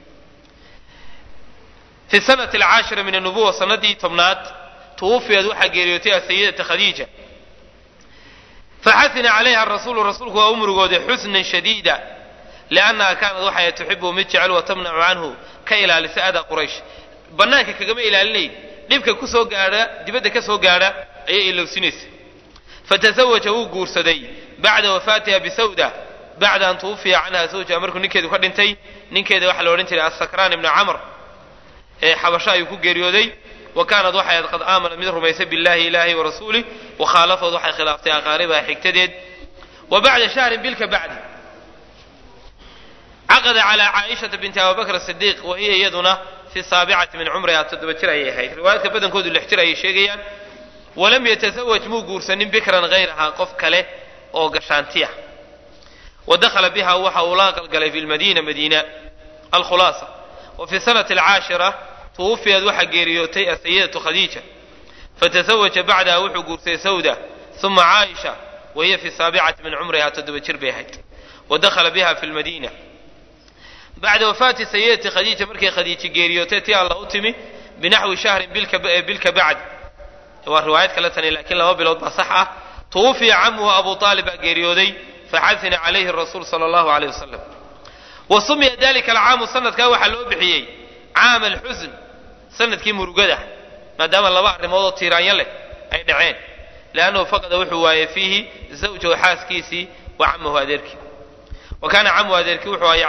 fi sanati alcaashira min annubuwa sanadii tobnaad tuwufiyad waxaa geeriyootay asayidata khadiija faxasina calayha rasuulu rasuulku waa u murugooday xusnan shadiida liannaha kaanad waxay tuxibu mid jecel wa tamnacu canhu ka ilaalisa ada quraysh bannaanka kagama ilaalinayn dhibka kusoo gaadha dibadda ka soo gaadha ayay ilowsinaysa fatasawaja wuu guursaday bacda wafaatiha bisawda bacda an tuwufiya canha zawjaha markuu ninkeedu ka dhintay ninkeeda waxaa la odhan jiray asakraan ibnu camr ee xabasho ayuu ku geeriyooday wa kaanad waxay ahayd qad aamanat mid rumaysay billahi ilaahi wa rasuulih wakhaalafood waxay khilaaftay aqaaribaha xigtadeed wa bacda shahrin bilka bacdi caqada calaa caaishata binti abubakr sidiiq wa hiya iyaduna fi saabicati min cumriha toddoba jir ayay ahayd riwaayaadka badankoodu lix jir ayay sheegayaan walam yatasawaj muu guursanin bikran hayraha qof kale oo gashaantiya wa dakhala biha waxa uu la aqalgalay fi lmadiina madiina alkhulaasa wa fi sanati alcaashira tuwufiyad waxaa geeriyootay asayidatu khadiija fatasawaja bacdaha wuxuu guursaday sawda uma caaisha wa hiya fi saabicati min cumriha toddoba jir bay ahayd wa dakhala biha fi lmadiina bacda wafaati sayidati khadiija markay khadiiji geeriyootay tii alla u timi binaxwi shahrin bilka bacd waa riwaayad kale tani laakiin laba bilood baa sax ah tuwufiya camuhu abu aalib baa geeriyooday faxasina calayhi rasuul sala allahu aleyh wasalam wa sumiya dalika alcaamu sanadkaa waxaa loo bixiyey caama alxusn sanadkii murugada maadaama laba arrimood oo tiiraanyo leh ay dhaceen liannahu faqada wuxuu waayey fiihi zawjahu xaaskiisii wa camahu adeerkii wa kaana camuhu adeerkii wuxuu ahaa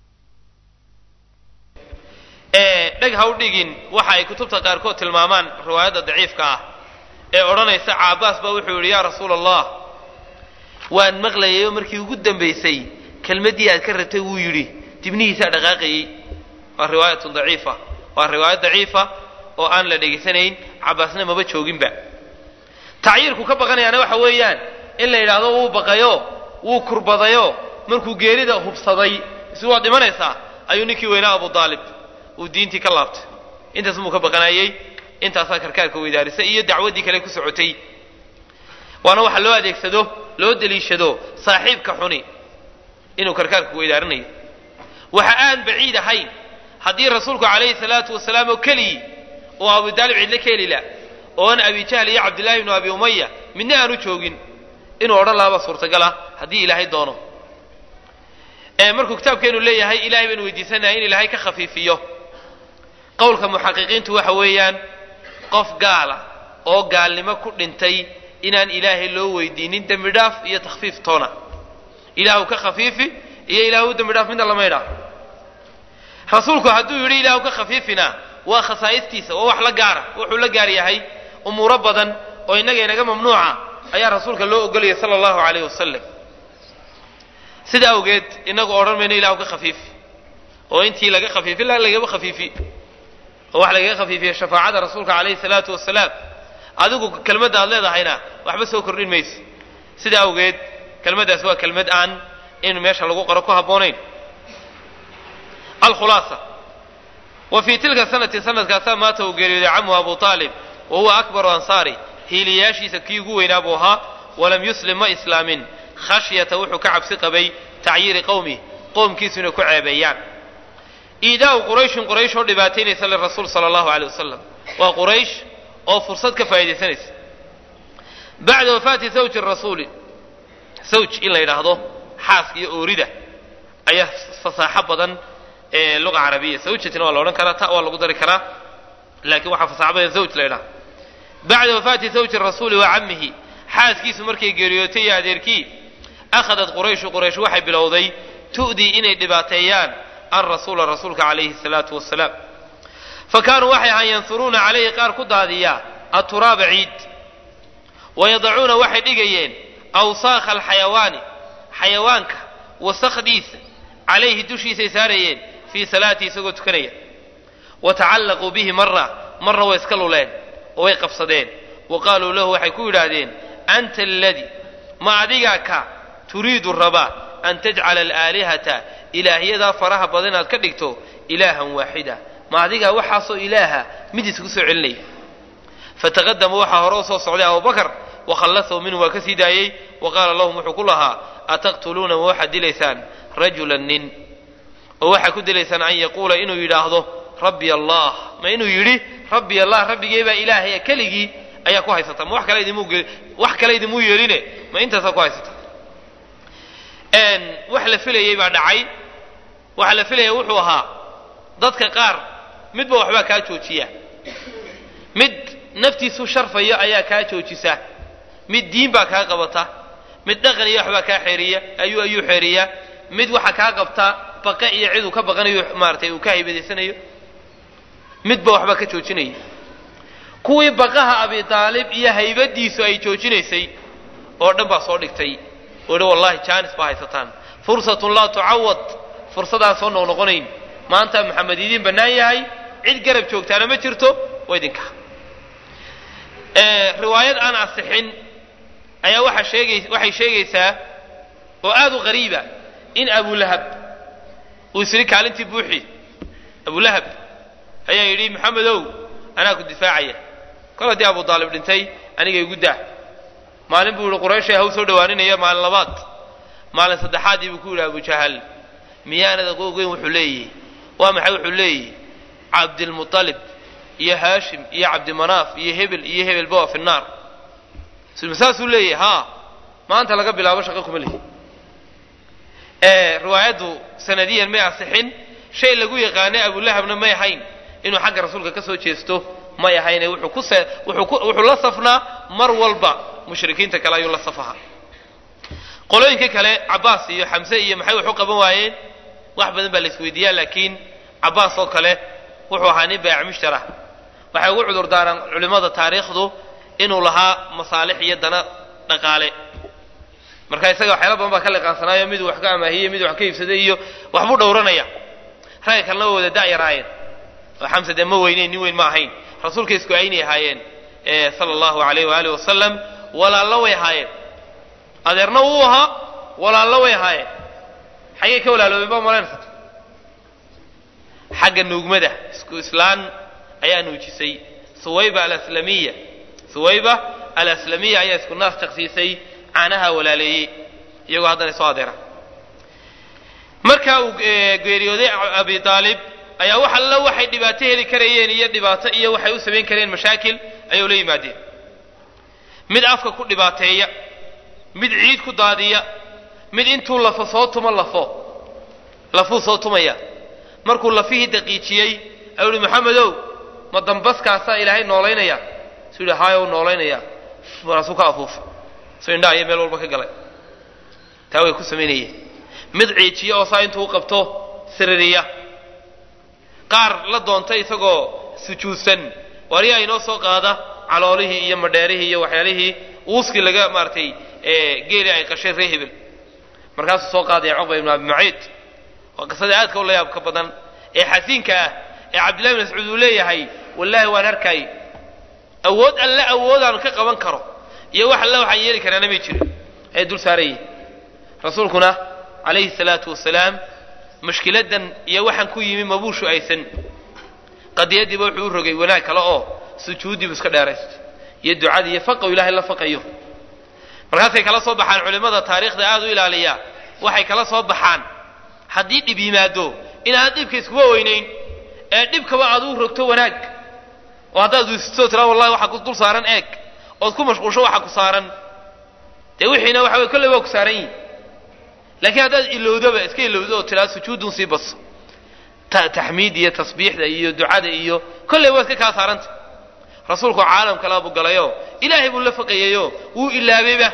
dheg ha u dhigin waxa ay kutubta qaarkood tilmaamaan riwaayadda daciifka ah ee odhanaysa caabaas baa wuxuu yidhi yaa rasuula allah waan maqlayayoo markii ugu dambaysay kelmaddii aad ka rabtay wuu yidhi dibnihiisaa dhaqaaqayey waa riwaayatun daciifa waa riwaayad daciifa oo aan la dhegaysanayn cabaasna maba jooginba tacyiirku ka baqanayaana waxa weeyaan in la yidhaahdo wuu baqayo wuu kurbadayo markuu geerida hubsaday isu waad dhimanaysaa ayuu ninkii weynaa abu aalib uu diintii ka laabtay intaas muu ka baqanayey intaasaa karkaarka weydaarisay iyo dacwaddii kale ku socotay waana waxa loo adeegsado loo deliishado saaxiibka xuni inuu karkaarka weydaarinayo waxa aan baciid ahayn haddii rasuulku calayhi salaatu wasalaam oo keligii oo abu daalib cidle ka helila oon abi jahl iyo cabdillahi ibnu abi umaya midna aanu joogin inuu odhan lahaaba suurtagala haddii ilaahay doono markuu kitaabkeenu leeyahay ilahay baynu weydiisanahay in ilaahay ka khafiifiyo qowlka muxaqiqiintu waxa weeyaan qof gaala oo gaalnimo ku dhintay inaan ilaahay loo weydiinin dembi dhaaf iyo takhfiif toona ilaahu ka khafiifi iyo ilaahu dembi dhaaf midna lama idhaa rasuulku hadduu yidhi ilaahu ka khafiifina waa khasaa'istiisa waa wax la gaara wuxuu la gaar yahay umuuro badan oo innaga inaga mamnuuca ayaa rasuulka loo ogolaya sala allahu calayh wasalam sida awgeed inagu odhan mayno ilahu ka khafiifi oo intii laga khafiifi la lagama khafiifi oo wax lagaga khafiifiya shafaacada rasuulka calayhi salaatu wasalaam adigu kelmadda aad leedahayna waxba soo kordhin mayso sida awgeed kelmaddaas waa kelmad aan in meesha lagu qoro ku habboonayn alkhulaasa wa fii tilka sanati sanadkaasaa maata uu geeriyooday camuhu abu aalib wa huwa akbaru ansaari hiiliyaashiisa kii ugu weynaa buu ahaa walam yuslim ma islaamin khashyata wuxuu ka cabsi qabay tacyiiri qowmih qoomkiisu inay ku ceebeeyaan iidaau qurayshin quraysh oo dhibaataynaysa lirasuul sala allahu aleyh wasalam waa quraysh oo fursad ka faa'iidaysanaysa bacda wafaati zawji rasuuli zawj in la yidhaahdo xaaska iyo oorida ayaa fasaaxo badan ee luga carabiya zawjatina waa la odhan karaa ta waa lagu dari karaa laakiin waxaa fasaaxo badan zawj la yidhaha bacda wafaati zawji rasuuli wa cammihi xaaskiisu markay geeriyootay iyo adeerkii akhadat qurayshu quraysh waxay bilowday tu'dii inay dhibaateeyaan alrasuula rasuulka calayhi salaatu wasalaam fa kaanuu waxay ahaan yansuruuna calayhi qaar ku daadiya aturaaba ciid wayadacuuna waxay dhigayeen awsaakha alxayawaani xayawaanka wasakdiisa calayhi dushiisay saarayeen fii salaatii isagoo tukanaya wa tacallaquu bihi mara marna way iska luleen oo way qabsadeen wa qaaluu lahu waxay ku yidhaahdeen anta aladii ma adigaa ka turiidu rabaa an tajcala alaalihata ilaahyadaa faraha badan inaad ka dhigto ilaahan waaxida ma adigaa waxaasoo ilaaha mid isku soo celinaya fataqadama waxaa hore u soo socday abubakar wakhallasahu minhu waa ka sii daayey wa qaala lahum wuxuu ku lahaa ataqtuluuna ma waxaad dilaysaan rajulan nin oo waxaad ku dilaysaan an yaquula inuu yidhaahdo rabbi allah ma inuu yidhi rabbi allah rabbigee baa ilaahaya keligii ayaa ku haysata ma wax kale idimuu wax kale idimuu yeeline ma intaasaa ku haysata wax la filayey baa dhacay waxa la filaya wuxuu ahaa dadka qaar midba waxbaa kaa joojiya mid naftiisu sharfayo ayaa kaa joojisa mid diin baa kaa qabata mid dhaqan iyo waxbaa kaa xeeriya ayuu ayuu xeeriyaa mid waxa kaa qabta baqe iyo cid uu ka baqanayo maaratay uu ka haybadaysanayo midba waxbaa ka joojinaya kuwii baqaha abi aalib iyo haybadiisu ay joojinaysay oo dhan baa soo dhigtay oo idhi wallahi jaanis baa haysataan fursatun laa tucawad fursadaan soo noqnoqonayn maanta maxamed idiin bannaan yahay cid garab joogtaana ma jirto waa idinka riwaayad aan asixin ayaa waxaa sheegay waxay sheegaysaa oo aada u qariiba in abulahab uu isiri kaalintii buuxi abulahab ayaa yidhi maxamedow anaa ku difaacaya kol haddii abu aalib dhintay aniga igu daa maalin buu yihi qurayshay haw soo dhawaaninaya maalin labaad maalin saddexaadii buu ku yidhi abujahal miyaanad ogeyn wuxuu leeyihi waa maxay wuxuu leeyihi cabdilmualib iyo haashim iyo cabdimanaaf iyo hebel iyo hebelba waa fi naar saasuu leeyahy ha maanta laga bilaabo shaqo kuma lihi riwaayaddu sanadiyan may asixin shay lagu yaqaanay abulahabna may ahayn inuu xagga rasuulka ka soo jeesto may ahayne wuxuu ku wuxuu la safnaa mar walba mushrikiinta kale ayuu la safaha qolooyinka kale cabaas iyo xamse iyo maxay wax u qaban waayeen wax badan baa la isweydiiyaa laakiin cabaas oo kale wuxuu ahaa nin bayc mushtara waxay ugu cudur daaraan culimmada taariikhdu inuu lahaa masaalix iyo dana dhaqaale marka isaga waxyaala badan baa ka liqaansanaayo miduu wax ka amaahiyey miduu wax ka iibsaday iyo waxbuu dhowranaya ragga kalena waa wada da'yaraayeen oo xamse dee ma weyneyn nin weyn ma ahayn rasuulka isku aynay ahaayeen sala allahu alayh waaalih wasalam walaallo way ahaayeen adeerna wuu ahaa walaallo way ahaayeen xaggay ka walaaloobeen baa malaynaysa xagga nuugmada isku islaan ayaa nuujisay suwayba alaslamiya suwayba alaslamiya ayaa isku naas jaqsiisay caanaha walaaleeyey iyagoo haddana soo adeera marka uu geeriyooday abi aalib ayaa wax alla waxay dhibaato heli karayeen iyo dhibaato iyo waxay u samayn kareen mashaakil ayay ula yimaadeen mid afka ku dhibaateeya mid ciid ku daadiya mid intuu lafo soo tumo lafo lafuu soo tumaya markuu lafihii daqiijiyey ayuu ihi maxamedow ma dambaskaasaa ilaahay noolaynaya suu yidhi haaya u noolaynaya markaasuu ka afuufa soo indhaha iyo meel walba ka galay taa way ku samaynayeen mid ciijiya oo saa intuu u qabto siririya qaar la doonta isagoo sujuudsan waryaa inoo soo qaada caloolihii iyo madheerihii iyo waxyaalihii uuskii laga maaratay geeli ay qashay ree hebel markaasuu soo qaadaya cuqba ibnu abi maciid waa qisada aadka u la yaabka badan ee xasiinka ah ee cabdillahi bin mascuud uu leeyahay wallaahi waan arkay awood alle awoodaan ka qaban karo iyo wax alle waxaan yeeli karaana may jirin ay dul saarayihin rasuulkuna calayhi salaatu wasalaam mushkiladan iyo waxaan ku yimi mabuushu aysan qadiyadiiba wuxuu u rogay wanaag kale oo sujuuddiibu iska dheeraysto iyo ducadii iyo faqaw ilaahay la faqayo markaasay kala soo baxaan culimmada taariikhda aada u ilaaliya waxay kala soo baxaan haddii dhib yimaado inaad dhibka iskuba weynayn ee dhibkaba aad u rogto wanaag oo haddaad wiisitoo tiraa wallahi waxaa ku dul saaran eeg ood ku mashquulsho waxa ku saaran dee wixiina waxa weye kolley waa ku saaran yihin laakiin haddaad ilowdoba iska ilowdo oo tiraa sujuudun sii baso taxmiid iyo tasbiixda iyo ducada iyo kolley waa iska kaa saaranta rasuulku caalam kalaa buu galayo ilaahay buu la faqayayo wuu ilaabayba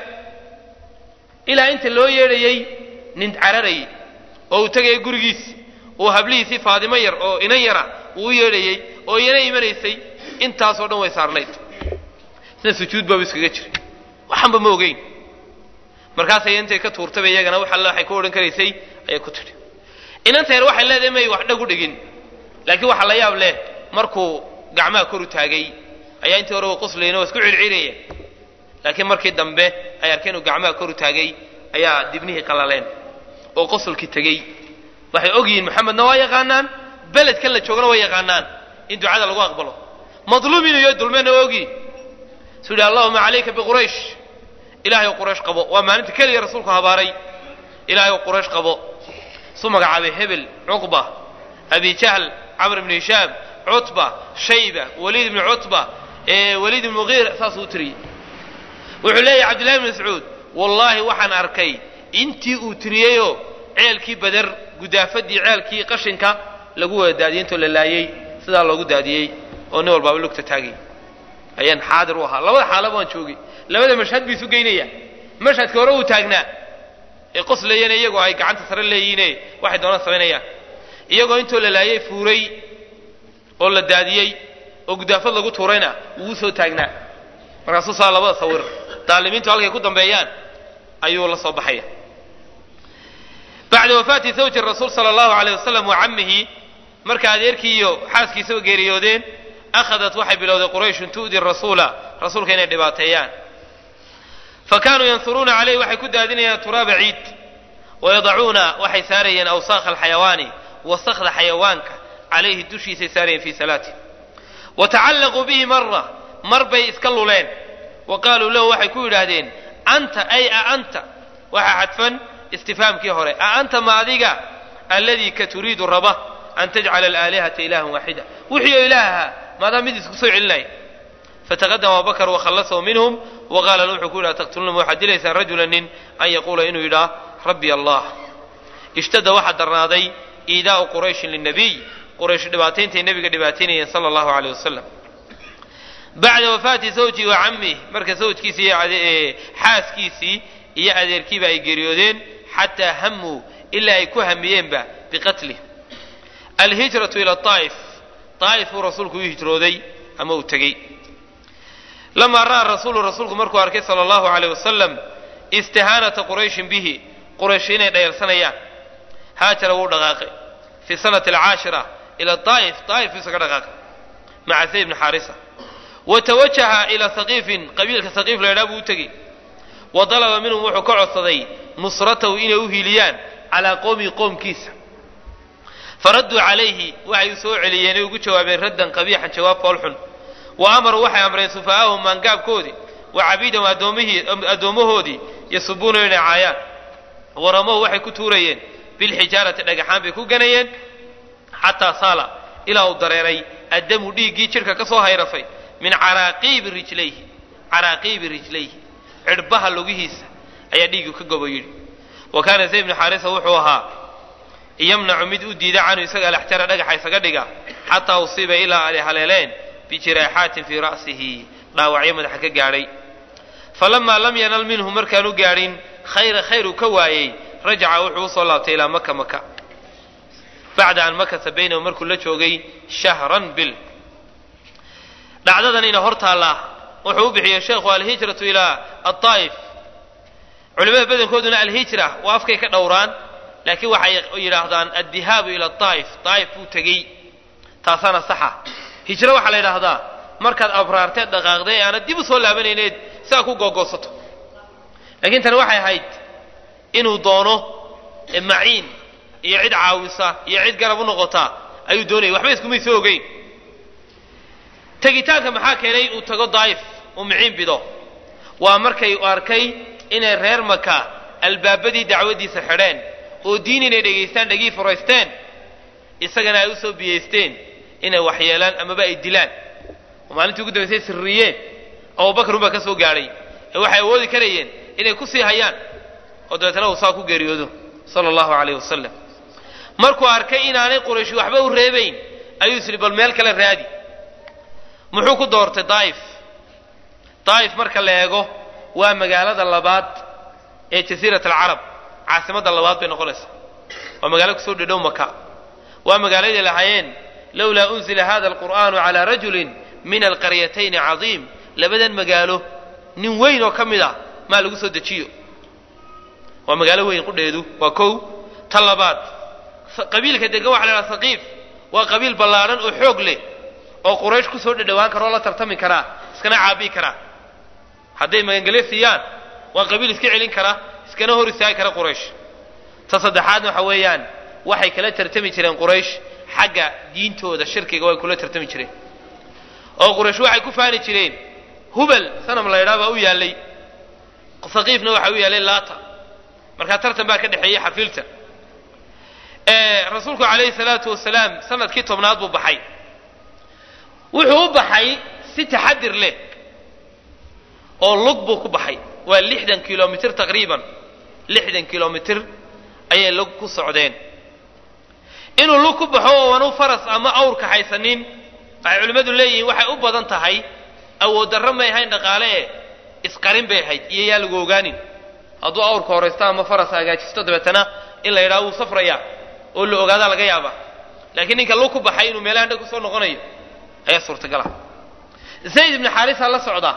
ilaa inta loo yeedhayey nin cararayay oo uu tegaya gurigiisi uu hablihiisii faadimo yar oo inan yara uu u yeedhayey oo iyana imanaysay intaasoo dhan way saarnayd sida sujuud baaba iskaga jiray waxanba ma ogeyn markaasay intay ka tuurtaba iyagana wax alle waxay ku odhan karaysay ayay ku tidhi inanta yar waxay leedahay may wax dhag u dhigin laakiin waxaa la yaab leh markuu gacmaha kor u taagay ayaa intii hore qoslayna waa isku circiraya laakiin markii dambe ay arkeen inuu gacmaha kor u taagay ayaa dibnihii qalaleen oo qosolkii tegey waxay og yihiin maxamedna waa yaqaanaan beledkan la joogana waa yaqaanaan in ducada lagu aqbalo madluum inuu yahay dulmeenna waa ogyihin suu yidhi allahuma calayka biquraysh ilahay ou quraysh qabo waa maalinta keliya rasuulku habaaray ilahay ou quraysh qabo su magacaabay hebel cuqba abi jahl camr ibnu hishaam cutba shayba waliid ibnu cutba waliid ibnu mugiir saasuu u tiriyey wuxuu leeyahy cabdillahi bn mascuud wallaahi waxaan arkay intii uu tiriyeyoo ceelkii bader gudaafadii ceelkii qashinka lagu wada daadiyey intoo la laayey sidaa loogu daadiyey oo nin walbaaba lugta taagay ayaan xaadir u ahaa labada xaalaba waan joogay labada mashhad buu isu geynaya mashhadka hore uu taagnaa ee qoslayana iyagoo ay gacanta sare leeyihiine waxay doonaan samaynayaan iyagoo intoo la laayay fuuray oo la daadiyey oo gudaafad lagu tuurayna wuu soo taagnaa markaasuu saa labada sawir daalimiintu halkay ku dambeeyaan ayuu la soo baxaya bacda wafaati zawji rasuul sala allahu alayh wasalam wa cammihi marka adeerkii iyo xaaskiisaba geeriyoodeen akhadat waxay bilowday qurayshun tu'di rasuula rasuulka inay dhibaateeyaan fa kaanuu yansuruuna caleyh waxay ku daadinayaan turaaba ciid wayadacuuna waxay saarayeen awsaakha alxayawaani wasakda xayawaanka calayhi dushiisay saarayeen fii salaati wa tacallaquu bihi mara mar bay iska luleen wa qaaluu lahu waxay ku yidhaahdeen anta ay a anta waxaa xadfan istifhaamkii hore a anta ma adiga alladii ka turiidu raba an tajcala alaalihata ilahan waaxida wixii oo ilaaha maadaa mid isku soo celinaya fataqadama abubakar wakhallasahu minhum wa qaala wuxuu ku yidhaha taqtuluuna waxaad dilaysaan rajula nin an yaquula inuu yidhaah rabbi allah ishtada waxaa darnaaday iidaa'u qurayshin linabiy quraysh dhibaatayntay nebiga dhibaataynayeen sala allahu aleyh wasalam bacda wafaati zawji wa cammih marka zawjkiisii iyo xaaskiisii iyo adeerkiiba ay geeriyoodeen xataa hamuu ilaa ay ku hamiyeenba biqatlih alhijratu ila aa'if aa'if buu rasuulku u hijrooday ama uu tegey lamaa ra'a rasuulu rasuulku markuu arkay sala allahu aleyh wasalam istihaanata qurayshin bihi quraysh inay dhayarsanayaan haajara wuu dhaqaaqay fi sanati alcaashira ila aa'if aa'if buu isaga dhaqaaqay maca zayd bni xaarisa wa tawajaha ilaa saqiifin qabiilka saqiif la ydhaha buu u tegey wa dalaba minhum wuxuu ka codsaday nusratahu inay u hiiliyaan calaa qowmihi qoomkiisa faradduu calayhi waxay u soo celiyeen ay ugu jawaabeen raddan qabiixan jawaab foolxun wa amaruu waxay amreen sufahaahum maangaabkoodii wa cabiidahum addoommahoodii yasubuuna inay caayaan waramohu waxay ku tuurayeen bilxijaarati dhagaxaan bay ku ganayeen xataa saala ilaa uu dareeray addamu dhiiggii jidhka ka soo hayrafay min caraaqiibi rijlayhi caraaqiibi rijlayhi cidhbaha lugihiisa ayaa dhiiggu ka gobo yidhi wa kaana zayd bnu xaarisa wuxuu ahaa yamnacu mid u diida canhu isaga alaxjara dhagaxa isaga dhiga xataa usiiba ilaa ay haleeleen bijiraaxaatin fii ra'sihi dhaawacyo madaxa ka gaadhay falamaa lam yanal minhu markaanu gaadhin khayra khayr uu ka waayey rajaca wuxuu usoo laabtay ilaa maka maka bacda an makasa baynahu markuu la joogay shahran bil dhacdadanina hor taallaa wuxuu u bixiyey sheekhu alhijratu ilaa aaa'if culimada badankooduna alhijra waa afkay ka dhowraan laakiin waxay yidhaahdaan addihaabu ila aa'if aa'if buu tegey taasaana saxa hijro waxaa la yidhaahdaa markaad abraarteed dhaqaaqday ee aanad dib u soo laabanayneed sidaa ku googoosato laakiin tani waxay ahayd inuu doono maciin iyo cid caawisa iyo cid garab u noqota ayuu doonayay waxba iskumay soo ogeyn tegitaanka maxaa keenay uu tago daa'if uu miciin bido waa markay u arkay inay reer maka albaabadii dacwadiisa xidheen oo diin inay dhegaystaan dhegii furaysteen isagana ay u soo biyaysteen inay waxyeelaan amaba ay dilaan oo maalintii ugu dambaysay sirriyeen abubakar unbaa ka soo gaadhay ee waxay awoodi karayeen inay ku sii hayaan oo dabeetana uu saa ku geeriyoodo sala allahu calayh wasalam markuu arkay inaanay qurayshi waxba u reebayn ayuu isli bal meel kale raadi muxuu ku doortay daa'if daa'if marka la eego waa magaalada labaad ee jasiirat alcarab caasimadda labaad bay noqonaysaa waa magaalo kusoo dhedhow maka waa magaaladay lahaayeen lowlaa unzila hada alqur'aanu calaa rajulin min alqaryatayni cadiim labadan magaalo nin weyn oo ka mid ah maa lagu soo dejiyo waa magaalo weyn qudheedu waa kow ta labaad qabiilka degan waxa la idhaha saqiif waa qabiil ballaadhan oo xoog leh oo quraysh kusoo dhedhowaan kara oo la tartami karaa iskana caabii karaa hadday magangelyo siiyaan waa qabiil iska celin kara iskana hor istaagi kara quraysh ta saddexaadna waxa weeyaan waxay kala tartami jireen quraysh xagga diintooda shirkiga way kula tartami jireen oo quraysh waxay ku faani jireen hubal sanam la ydhaa baa u yaallay saqiifna waxa u yaallay laata markaa tartan baa ka dhexeeyey xafiilta rasuulku calayhi salaatu wasalaam sanadkii tobnaad buu baxay wuxuu u baxay si taxadir leh oo lug buu ku baxay waa lixdan kilomitr taqriiban lixdan kilomitr ayay lug ku socdeen inuu lug ku baxo oo aanu faras ama awr kaxaysanin waxay culimmadu leeyihiin waxay u badan tahay awood darro may ahayn dhaqaale e isqarin bay ahayd iyo yaa lagu ogaanin hadduu awrka horaysto ama faras hagaajisto dabeetana in la yidhaha wuu safrayaa oo la ogaadaa laga yaaba laakiin ninka lu ku baxay inuu meelahan dhan kusoo noqonayo ayaa suurtagala zayd ibnu xaarisa la socda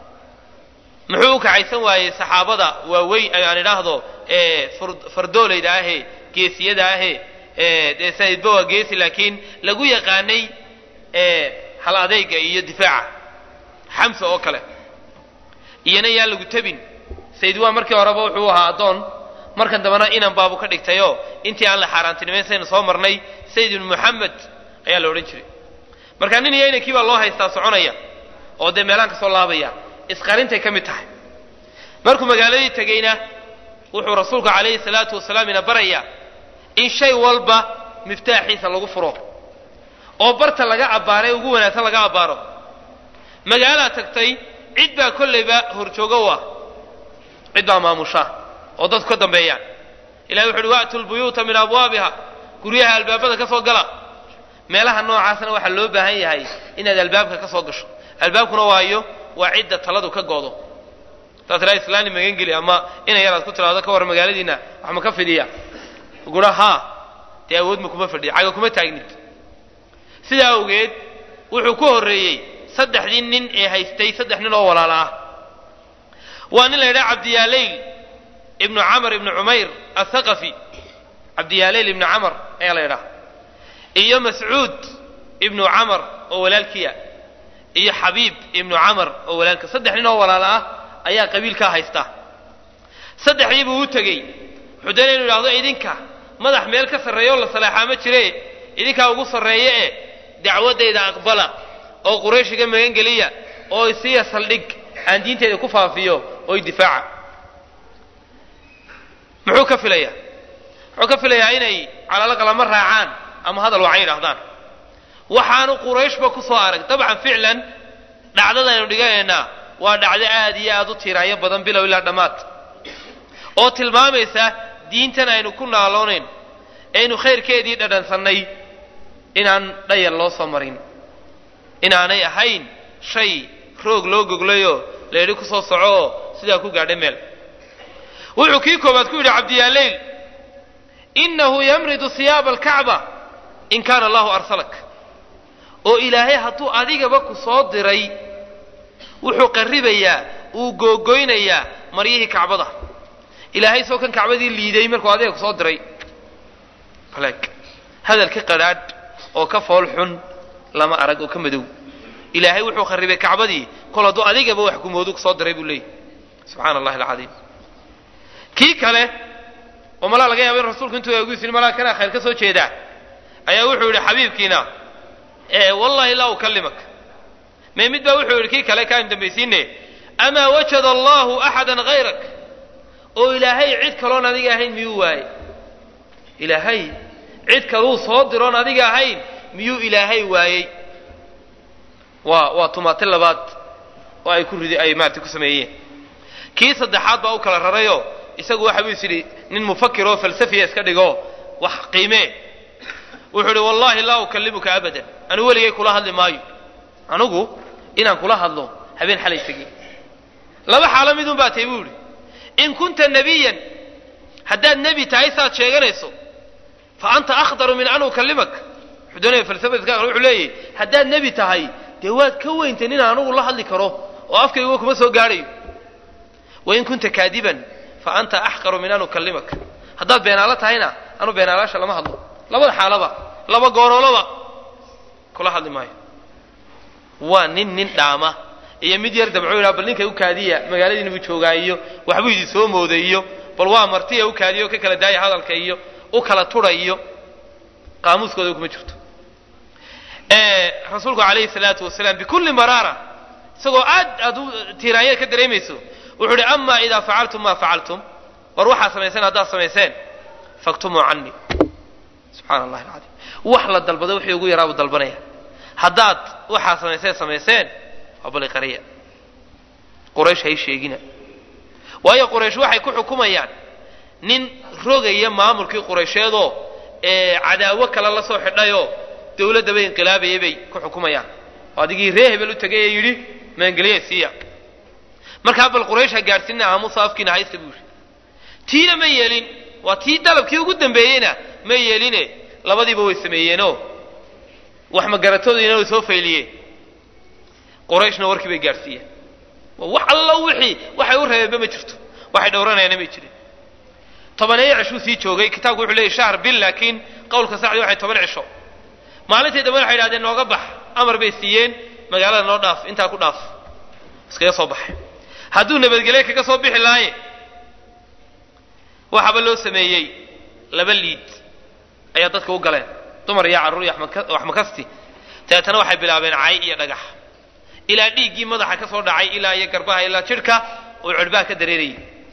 muxuu u kacaysan waayey saxaabada waaweyn aan idhaahdo fardoolayda ahee geesiyada ahee dee saidba waa geesi laakiin lagu yaqaanay hal adeyga iyo difaaca xamsa oo kale iyana yaa lagu tabin sayd waa markii horeba wuxuu ahaa addoon markan dambena inan baabu ka dhigtayoo intii aan la xaaraantinimayn saynu soo marnay sayd ibnu moxamed ayaa la odhan jiray marka nin iyo inankii baa loo haystaa soconaya oo dee meelaan ka soo laabaya isqarintay ka mid tahay markuu magaaladii tegeyna wuxuu rasuulku calayhi salaatu wasalaam ina barayaa in shay walba miftaaxiisa lagu furo oo barta laga abbaaray ugu wanaagsan laga abbaaro magaalaa tagtay cid baa kollayba horjoogo u ah cid baa maamusha oo dadku ka dambeeyaan ilahi wuxu uhi wa'tu lbuyuuta min abwaabiha guryaha albaabada ka soo gala meelaha noocaasna waxaa loo baahan yahay inaad albaabka ka soo gasho albaabkuna waayo waa cidda taladu ka go'do saas ilaa islaani magan geli ama ina yaraad ku tiraado ka war magaaladiina wax ma ka fidhiya gura haa dee awood ma kuma fadhiya caga kuma taagnid sidaa awgeed wuxuu ku horreeyey saddexdii nin ee haystay saddex nin oo walaala ah waa nin la yidhaha cabdiyaalayl ibnu camar ibnu cumayr athaqafi cabdiyaalayl ibnu camar ayaa la yidhaha iyo mascuud ibnu camar oo walaalkiia iyo xabiib ibnu camar oo walaalka saddex nin oo walaala ah ayaa qabiilkaa haysta saddexdii buu u tegey wuxuu doonaya inu idhahdo idinka madax meel ka sarreeya oo la salaaxaa ma jire idinkaa ugu sarreeye e dacwaddayda aqbala oo qurayshiga magangeliya oo isiya saldhig aan diinteyda ku faafiyo oo idifaaca muxuu ka filayaa muxuu ka filayaa inay calaalaqalama raacaan ama hadal wacan yidhahdaan waxaanu qurayshba ku soo arag dabcan ficlan dhacdadaynu dhiganaynaa waa dhacdo aad iyo aad u tiiraayo badan bilow ilaa dhammaad oo tilmaamaysa diintan aynu ku naaloonayn aynu khayrkeedii dhadhansannay inaan dhayal loo soo marin inaanay ahayn shay roog loo goglayoo layidhi ku soo soco oo sidaa ku gaadhay meel wuxuu kii koobaad ku yidhi cabdiyaaleyl innahu yamridu siyaaba alkacba in kaana allahu arsalak oo ilaahay hadduu adigaba ku soo diray wuxuu qarribayaa uu googoynayaa maryihii kacbada ilaahay soo kan kacbadii liiday markuu adiga ku soo diray baleeg hadal ka qadhaadh oo ka fool xun lama arag oo ka madow ilaahay wuxuu kharribay kacbadii kol hadduu adigaba wax gumoodu ku soo diray buu leeyahy subxaana allahi alcadiim kii kale oo malaa laga yaaba in rasuulku intuu eegu yisiri malaa kanaa khayr ka soo jeedaa ayaa wuxuu yidhi xabiibkiina wallahi laa ukallimak mee mid baa wuxuu yidhi kii kale kaanu dambaysiine amaa wajada allahu axadan hayrak oo ilaahay cid kaloon adiga ahayn miyuu waaye ilaahay cid kaluu soo diroon adiga ahayn miyuu ilaahay waayey waa waa tumaati labaad oo ay ku ridi ay maarata ku sameeyeen kii saddexaad baa u kala rarayoo isagu waxa buu is yidhi nin mufakir oo falsafiya iska dhigo wax qiimee wuxuu idhi wallahi laa ukallimuka abadan anu weligay kula hadli maayo anugu inaan kula hadlo habeen xalay tegi laba xaalo midun baa tahy buu idhi in kunta nebiyan haddaad nebi tahay saad sheeganayso fa anta akhdaru min an ukallimak wuxuu doonaya falsafadiska wuxuu leeyahy haddaad nebi tahay dee waad ka weyntay nin anugu la hadli karo oo afkayguba kuma soo gaadhayo wain kunta kaadiban fa anta axqaru min an ukallimak haddaad beenaalo tahayna anu beenaalaasha lama hadlo labada xaalaba laba gooroolaba kula hadli maayo waa nin nin dhaama iyo mid yar dabco yidhaha bal ninkay u kaadiya magaaladiina buu joogaa iyo waxbuu idin soo mooday iyo bal waa martiya u kaadiya oo ka kala daaya hadalka iyo u kala tudha iyo qaamuuskooda kuma jirto rasuulku calayhi salaatu wasalaam bikulli maraara isagoo aad aad u tiiraanya ka dareemayso wuxuu uhi ama idaa facaltum maa facaltum war waxaa samayseen haddaad samayseen faktumuu canii subxaana allahi alcadiim wax la dalbado wixii ugu yaraa buu dalbanaya haddaad waxaa samayseen samayseen waa bali qariya quraysh hay sheegina waayo quraysh waxay ku xukumayaan nin rogaya maamulkii quraysheedoo ee cadaawo kale la soo xidhayoo dawladdaba inqilaabayay bay ku xukumayaan oo adigii ree hebel u tegay ee yidhi maangeliye siiya markaa bal quraysha gaadhsiina aamusa afkiina haysta buu yidhi tiina ma yeelin waa tii dalabkii ugu dambeeyeyna ma yeeline labadiiba way sameeyeenoo wax magaratoodiina way soo fayliyeen qurayshna warkii bay gaadhsiiyeen wax allo wixii waxay u reebeenba ma jirto waxay dhowranayaana may jirin tobaneeyo cishuu sii joogay kitaabku wuxuu leeyay shahr bil laakiin qowlka sacdi waxay toban cisho maalintii dambe waxay idhahdeen nooga bax amar bay siiyeen magaalada noo dhaaf intaa ku dhaaf iskaga soo baxay hadduu nabadgelye kaga soo bixi laaye waxaaba loo sameeyey laba liid ayaa dadka u galeen dumar iyo carruur iyo wax makasti dabeetana waxay bilaabeen cay iyo dhagax ilaa dhiiggii madaxa ka soo dhacay ilaa iyo garbaha ilaa jidhka uu cirhbaha ka dareerayay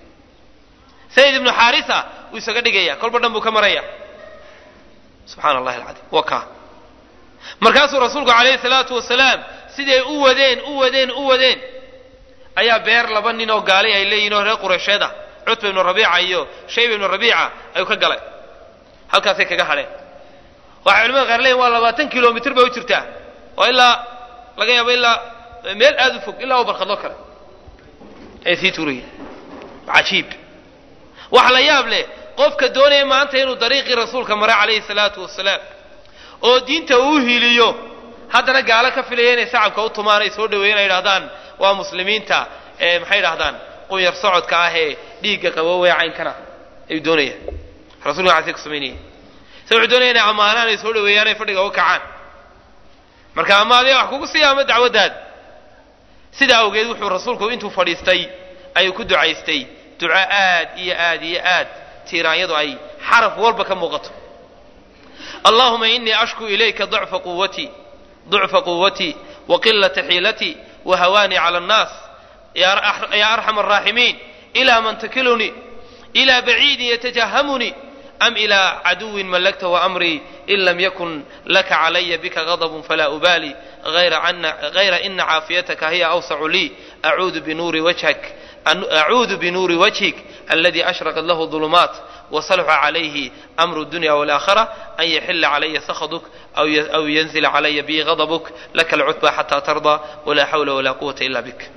sayid ibnu xaarisa wuu isaga dhigaya kolba dhan buu ka maraya subxaana allahi alcadiim waa kaa markaasuu rasuulku calayhi salaatu wasalaam siday u wadeen u wadeen u wadeen ayaa beer laba nin oo gaali ay leeyihin oo reer qureysheed ah cutba ibnu rabiica iyo shayba ibnu rabiica ayuu ka galay halkaasay kaga hadheen waxay culimada qaar leeyihin waa labaatan kilomitr bay u jirtaa waa ilaa laga yaabo ilaa meel aada u fog ilaa u barkadlo kale ay sii tuurayeen cajiib waxa la yaab leh qofka doonaya maanta inuu dariiqii rasuulka maray calayhi salaatu wasalaam oo diinta uu hiliyo haddana gaalo ka filaya inay sacabka u tumaan ay soo dhaweeyen ay idhahdaan waa muslimiinta ee maxay idhahdaan qunyar socodka ah ee dhiigga qabowee caynkana ayuu doonayaan rasulka waxaasay ku samaynayeen se wuxuu doonaya inay ammaanaan ay soo dhaweeyaan ay fadhiga u kacaan marka ama adiga wax kugu siiya ama dacwaddaada sidaa awgeed wuxuu rasuulku intuu fadhiistay ayuu ku ducaystay duco aad iyo aad iyo aad tiiraanyadu ay xaraf walba ka muuqato allahuma inii ashku ilayka dacfa quwatii ضعف قوتي وقلة حيلتي وهواني على الناس يا أرحم الراحمين إلى من تكلني إلى بعيد يتجهمني أم إلى عدو ملكته أمري إن لم يكن لك علي بك غضب فلا أبالي غير, أن غير إن عافيتك هي أوسع لي أعوذ بنور وجهك أعوذ بنور وجهك الذي أشرقت له الظلمات وصلح عليه أمر الدنيا والآخرة أن يحل علي سخطك أو أو ينزل علي بي غضبك لك العتبى حتى ترضى ولا حول ولا قوة إلا بك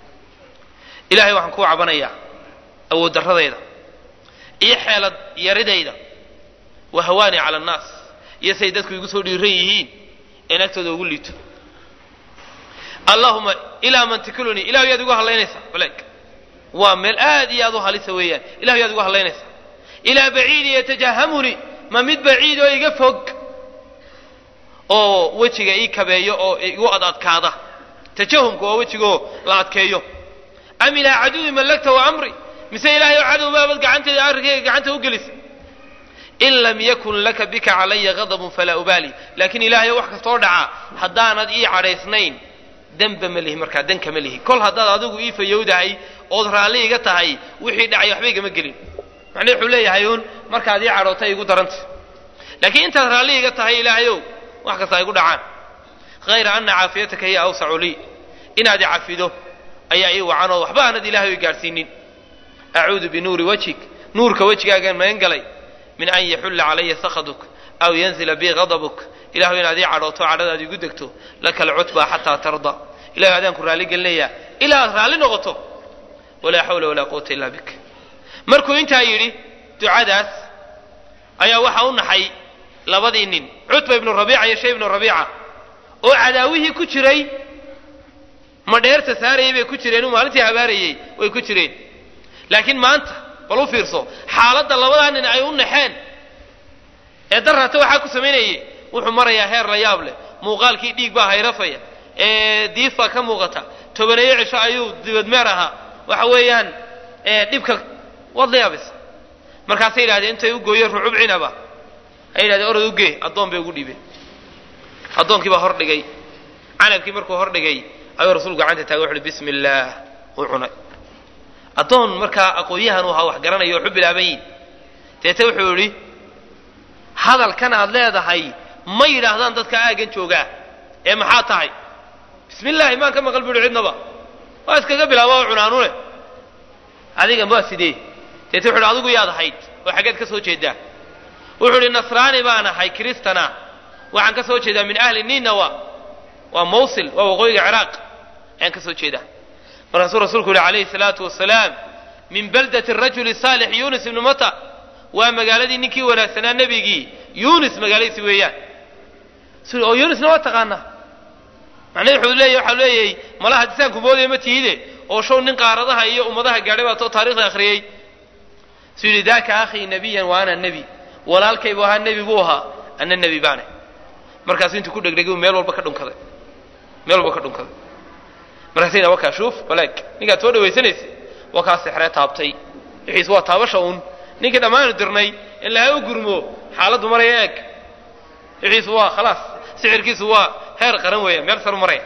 إلهي waxaan kuu cabanayaa awood darradayda iyo xeelad yaridayda wa hawaani cala annaas iyo say dadku igu soo dhiiran yihiin in agtooda ugu liito allahuma ilaa man tikilunii ilahu yaad igu hadlaynaysaa baleeg waa meel aad iyo aad u halisa weeyaan ilahu yaad igu hadlaynaysaa ilaa baciidi yatajahamunii ma mid baciid oo iga fog oo wejiga ii kabeeyo oo igu ad adkaada tajahumka waa wejigaoo la adkeeyo am ilaa caduwi mallagta wa amri mise ilaahay oo cadow baabad gacanteeda arrinkayga gacanta u gelisa in lam yakun laka bika calaya gadabun falaa ubaali laakiin ilaahay wax kastoo dhaca haddaanad ii cadhaysnayn denba ma lihi markaa danka ma lihi kol haddaad adigu ii fayowdahay ood raalli iga tahay wixii dhacay waxba igama gelin macnuu wuxuu leeyahay uun markaad ii cadhootay igu daranta laakiin intaad raalli iga tahay ilaahayow wax kasta igu dhacaan hayra ana caafiyataka hiya awsacu lii inaad i cafido ayaa ii wacanoo waxba aanad ilahay gaadhsiinin acuudu binuuri wajhik nuurka wejigaagaan magan galay min an yaxulla calaya sakaduk aw yanzila bi gadabuk ilahu inaad ii cadhooto cadhadaad igu degto laka alcutba xataa tarda ilahay adaan ku raalli gelinayaa ilaa aad raalli noqoto walaa xawla walaa quwata illa bik markuu intaa yidhi ducadaas ayaa waxaa u naxay labadii nin cutba ibnu rabiica iyo shay ibnu rabiica oo cadaawihii ku jiray madheerta saarayay bay ku jireen uu maalintii habaarayey way ku jireen laakiin maanta bal u fiirso xaaladda labadaa nin ay u naxeen ee darrata waxaa ku samaynayay wuxuu marayaa heer la yaab leh muuqaalkii dhiig baa hayrafaya ee diif baa ka muuqata tobaneeyo cisho ayuu dibadmeer ahaa waxa weeyaan dhibka waad la yaabaysa markaasay yidhahdeen intay u gooyeen rucub cinaba ay yidhahdeen orad ugee addoon bay ugu dhiibeen addoonkii baa hor dhigay canabkii markuu hor dhigay ayuu rasuulku gacanta taagay wuxu uhi bismi illaah uu cunay addoon markaa aqoon-yahan u ahaa wax garanaya waxu bilaaban yihin deete wuxuu yidhi hadalkan aad leedahay ma yidhaahdaan dadka aaggan joogaa ee maxaa tahay bismi illaahi maan ka maqal bu uhi cidnaba waa iskaga bilaaba oo cunaanune adiga waa sidee deete wuxu uhi adigu yaad ahayd oo xaggeed ka soo jeedaa wuxuu idhi nasraani baan ahay kristana waxaan ka soo jeedaa min ahli ninawa waa mawsil waa waqooyiga ciraaq ayaan ka soo jeedaa markaasuu rasuulku yihi calayhi salaatu wasalaam min baldati rajuli saalix yunis ibnu mata waa magaaladii ninkii wanaagsanaa nebigii yunis magaaladiisi weeyaan oo yunisna waa taqaanaa macnahi wuxuu leeyahy waxaa leeyahay malaha disaanku moodaya ma tihide oo show nin qaaradaha iyo ummadaha gaadhay baa too taarikhda akhriyey suu yidhi daaka akhii nebiyan wa ana nebi walaalkaybu ahaa nebi buu ahaa ana nebi baane markaasu intuu ku dhegdhegay meel walba ka dhunkaday meel walba ka dhunkaday markaasayna wakaa shuuf baleeg ninkaad soo dhawaysanaysa wakaa sexree taabtay wixiis waa taabasha uun ninkii dhammaanu dirnay in laha u gurmo xaaladdu maraya eeg wixiisu waa khalaas sixirkiisu waa heer qaran weeya meel saru maraya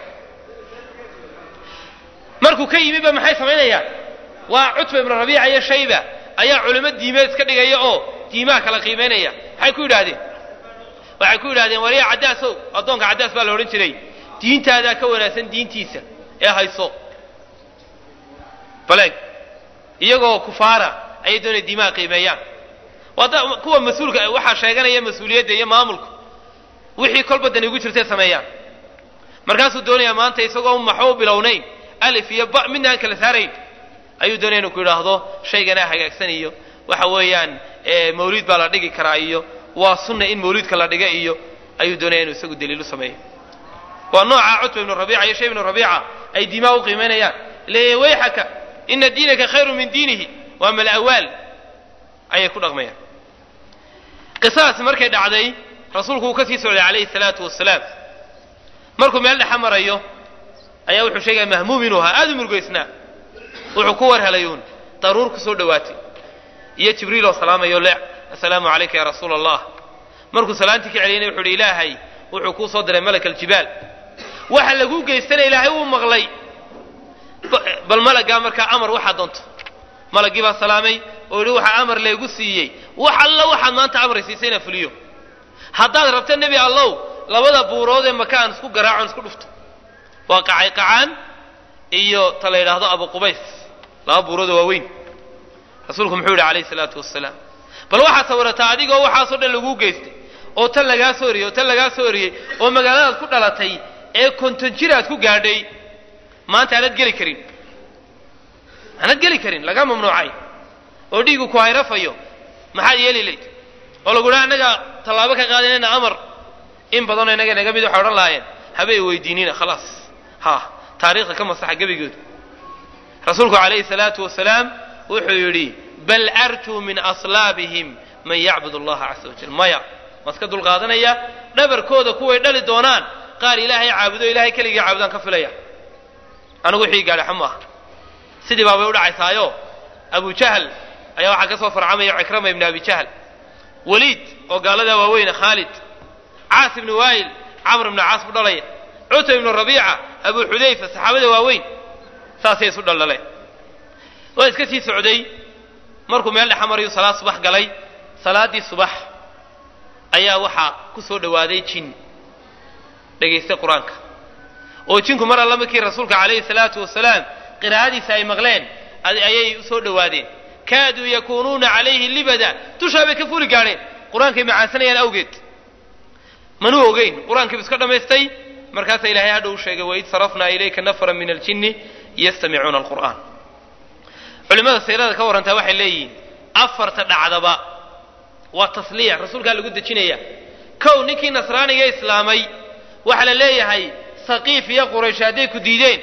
markuu ka yimi ba maxay samaynayaan waa cutba ibnu rabiica iyo shayba ayaa culimo diimeed iska dhigaya oo diimaha kala qiimaynaya maxay ku yidhaahdeen waxay ku yidhahdeen wariya caddaasow addoonka caddaas baa la odhan jiray diintaadaa ka wanaagsan diintiisa ee hayso baleeg iyagoo kufaara ayay doonaya diimaha qiimeeyaan wada kuwa mas-uulka waxaa sheeganaya mas-uuliyadda iyo maamulku wixii kolba dani ugu jirtay sameeyaan markaasuu doonayaa maanta isagoo maxba u bilownayn alif iyo ba midna aan kala saarayn ayuu doonaya inuu ku yidhaahdo shayganaa hagaagsan iyo waxa weeyaan mawliid baa la dhigi karaa iyo waa sunna in mawliidka la dhiga iyo ayuu doonaya inuu isagu daliilu sameeyo waa nooca cutba ibnu rabiica iyo shay ibnu rabiica ay diimaha u qiimaynayaan leeyahy wayxaka ina diinaka khayru min diinihi waa malawaal ayay ku dhaqmayaan qisadaasi markay dhacday rasuulku uu ka sii socday calayhi salaatu wasalaam markuu meel dhexa marayo ayaa wuxuu sheegaya mahmuum inuu ahaa aada u murugaysnaa wuxuu ku war helayuun daruur ku soo dhowaatay iyo jibriil oo salaamayo le assalaamu calayka ya rasuula allah markuu salaantii ka celiyana wuxu uhi ilaahay wuxuu kuu soo diray malak aljibaal waxa laguu geystana ilaahay wuu maqlay bal malaggaa markaa amar waxaa doonto malaggii baa salaamay oo yihi waxaa amar laygu siiyey wax alla waxaad maanta amray siisay inaan fuliyo haddaad rabta nebi allow labada buurood ee maka aan isku garaacon isku dhufto waa qacay qacaan iyo ta la yidhaahdo abu qubays laba buuroodoo waaweyn rasuulku muxuu yidhi calayhi salaatu wasalaam bal waxaad sawirataa adigoo waxaasoo dhan laguu geystay oo tan lagaa soo oriyey oo tan lagaa soo oriyey oo magaaladaad ku dhalatay ee konton jir aad ku gaadhay maanta aanad geli karin aanad geli karin laga mamnuucay oo dhiigu ku hayrafayo maxaad yeeli layd oo lagu dhaha annaga tallaabo ka qaadinayna amar in badanoo innaga naga mid waxay odhan lahaayeen habay weydiinina khalaas ha taariikhda ka masaxa gebigooda rasuulku calayhi salaatu wasalaam wuxuu yidhi bal arjuu min aslaabihim man yacbud allaha casa wajal maya ma iska dulqaadanaya dhabarkooda kuway dhali doonaan qaar ilaahay caabudo ilaahay keligii caabudaan ka filaya anigu wixii gaadhaxa ma aha sidii baabay u dhacaysaayo abu jahl ayaa waxaa ka soo farcamaya cikrama ibni abi jahl waliid oo gaaladaa waaweyne khaalid caas ibni waayil camr ibni caas bu dhalaya cutba ibnu rabiica abu xudayfa saxaabada waaweyn saasay isu dhaldhaleen waa iska sii socday markuu meel dhexa marayu salaad subax galay salaaddii subax ayaa waxaa ku soo dhowaaday jin dhegaystay qur-aanka oo jinku mar alla markii rasuulka calayhi salaatu wasalaam qiraa'adiisa ay maqleen ayay u soo dhowaadeen kaaduu yakuunuuna calayhi libada dushaa bay ka fuli gaadheen qur-aankay macaansanayaan awgeed manuu ogeyn qur-aankiibu iska dhammaystay markaasaa ilahay hadha u sheegay waid sarafnaa ilayka nafra min aljinni yastamicuuna alqur'aan culimmada siirada ka warrantaa waxay leeyihiin afarta dhacdaba waa tasliya rasuulkaa lagu dejinaya kow ninkii nasraaniga islaamay waxaa la leeyahay saqiif iyo quraysh hadday ku diideen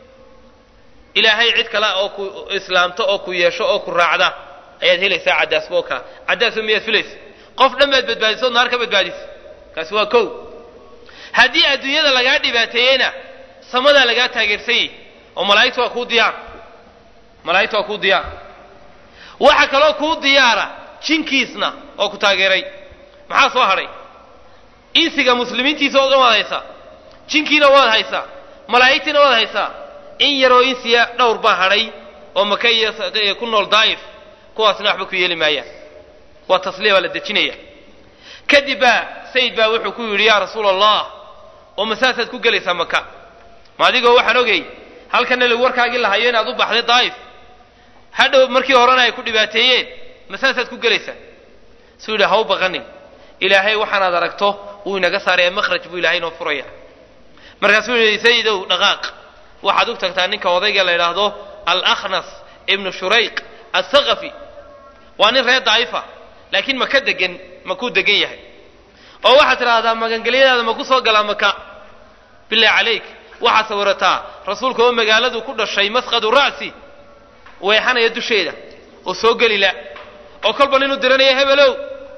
ilaahay cid kale oo ku islaamto oo ku yeesho oo ku raacda ayaad helaysaa caddaasba oo kala caddaasba miyaad filaysa qof dhan baad badbaadisa ood naar ka badbaadisa kaasi waa kow haddii adduunyada lagaa dhibaateeyeyna samadaa lagaa taageersanyay oo malaa'igta waa kuu diyaar malaa'igta waa kuu diyaar waxa kaloo kuu diyaara jinkiisna oo ku taageeray maxaa soo hadhay insiga muslimiintiisa oo dhan waad haysaa jinkiina waad haysaa malaa'igtiina waad haysaa in yaroo insiya dhowr baa hadhay oo maka iyo ku nool daa'if kuwaasna waxba ku yeeli maayaan waa tasliya baa la dejinaya kadib baa sayid baa wuxuu ku yidhi yaa rasuula allah oo masaasaad ku gelaysaa maka ma adigoo waxaan ogay halkanna lagu warkaagii lahayo inaad u baxday daa'if hadhow markii horena ay ku dhibaateeyeen masaasaad ku gelaysaa suu yidhi ha u baqanin ilaahay waxaanaad aragto wuu inaga saaraya makhraj buu ilahay inoo furaya markaasuu yidhi sayidow dhaqaaq waxaad u tagtaa ninka odayga la yidhaahdo alakhnas ibnu shurayq athaqafi waa nin reer daa'ifa laakiin maka degan makuu degan yahay oo waxaad tidhaahdaa magangelyadaada maku soo galaa maka bilahi calayk waxaad sawirataa rasuulka oo magaaladu ku dhashay masqadu ra'si weexanaya dusheeda oo soo gelila oo kolba ninuu diranaya hebelow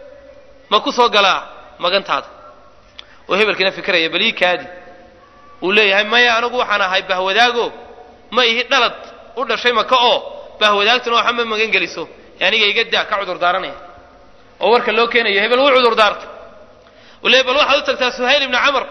ma ku soo galaa magantaada oo hebelkiina fikiraya balii kaadi uu leeyahay maya anigu waxaan ahay bahwadaago ma ihi dhalad u dhashay maka oo bahwadaagtuna waxa ma magan geliso aniga iga daa ka cudur daaranaya oo warka loo keenayo hebel wuu cudur daarta uu leeyahy bal waxaad u tagtaa suhayl ibni camr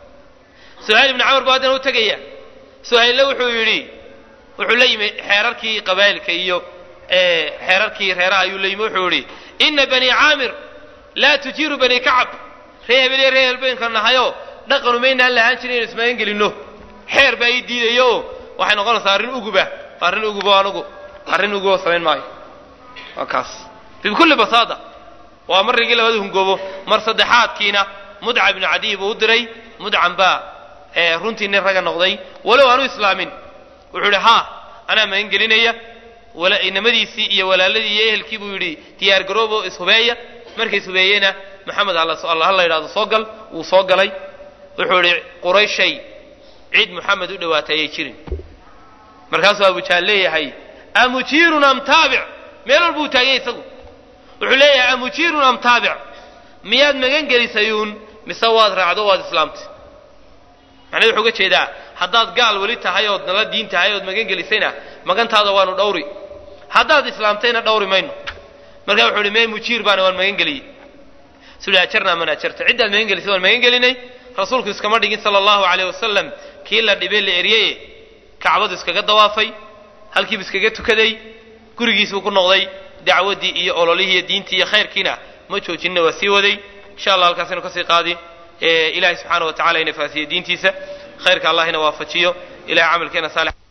suhayl ibni camr baa haddana u tegaya suhaylle wuxuu yidhi wuxuu la yimi xeerarkii qabaa'ilka iyo xeerarkii reeraha ayuu la yimi wuxuu yidhi ina bani caamir laa tujiiru bani kacab ree hebel iyo ree helbeenka nahayo dhaqanu maynaan lahaan jirin inu ismagan gelinno xeer baa ii diidayo oo waxay noqonaysaa arrin uguba arrin ugubo anugu arrin ugubo samayn maayo waa kaas bikulli basaada waa marrigii labada hungoobo mar saddexaadkiina mudca ibnu cadiy buu u diray mudcan baa runtii nin raga noqday walow aanu islaamin wuxuu yidhi haa anaa magan gelinaya inamadiisii iyo walaaladii iyo ehelkii buu yidhi diyaar garoobo ishubeeya markay ishubeeyena maxamed alla hala yidhahdo soo gal wuu soo galay wuxuu yidhi qurayshay cid muxamed u dhowaatay ayay jirin markaasuu abujaal leeyahay amujiirun am taabic meel walba uu taagay isagu wuxuu leeyahay amujiirun am taabic miyaad magan gelisayuun mise waad raacdo waad islaamtay macnaa wuxuu uga jeedaa haddaad gaal weli tahay ood nala diin tahay ood magan gelisayna magantaada waanu dhawri haddaad islaamtayna dhawri mayno markaa wuxuu ihi mee mujiir baana waan magan geliyey suli ajarnaa man ajarta ciddaad magan gelisay waan magan gelinay rasuulku iskama dhigin sala allahu aleyh wasalam kii la dhibay la eryaye kacbadu iskaga dawaafay halkiibu iskaga tukaday gurigiisbuu ku noqday dacwaddii iyo ololihii iyo diintii iyo khayrkiina ma joojinina waa sii waday insha allah halkaasaynu kasii qaadi ilaahay subxaana wa tacala ina faasiye diintiisa khayrka allahina waafajiyo ilahay camalkeena saalix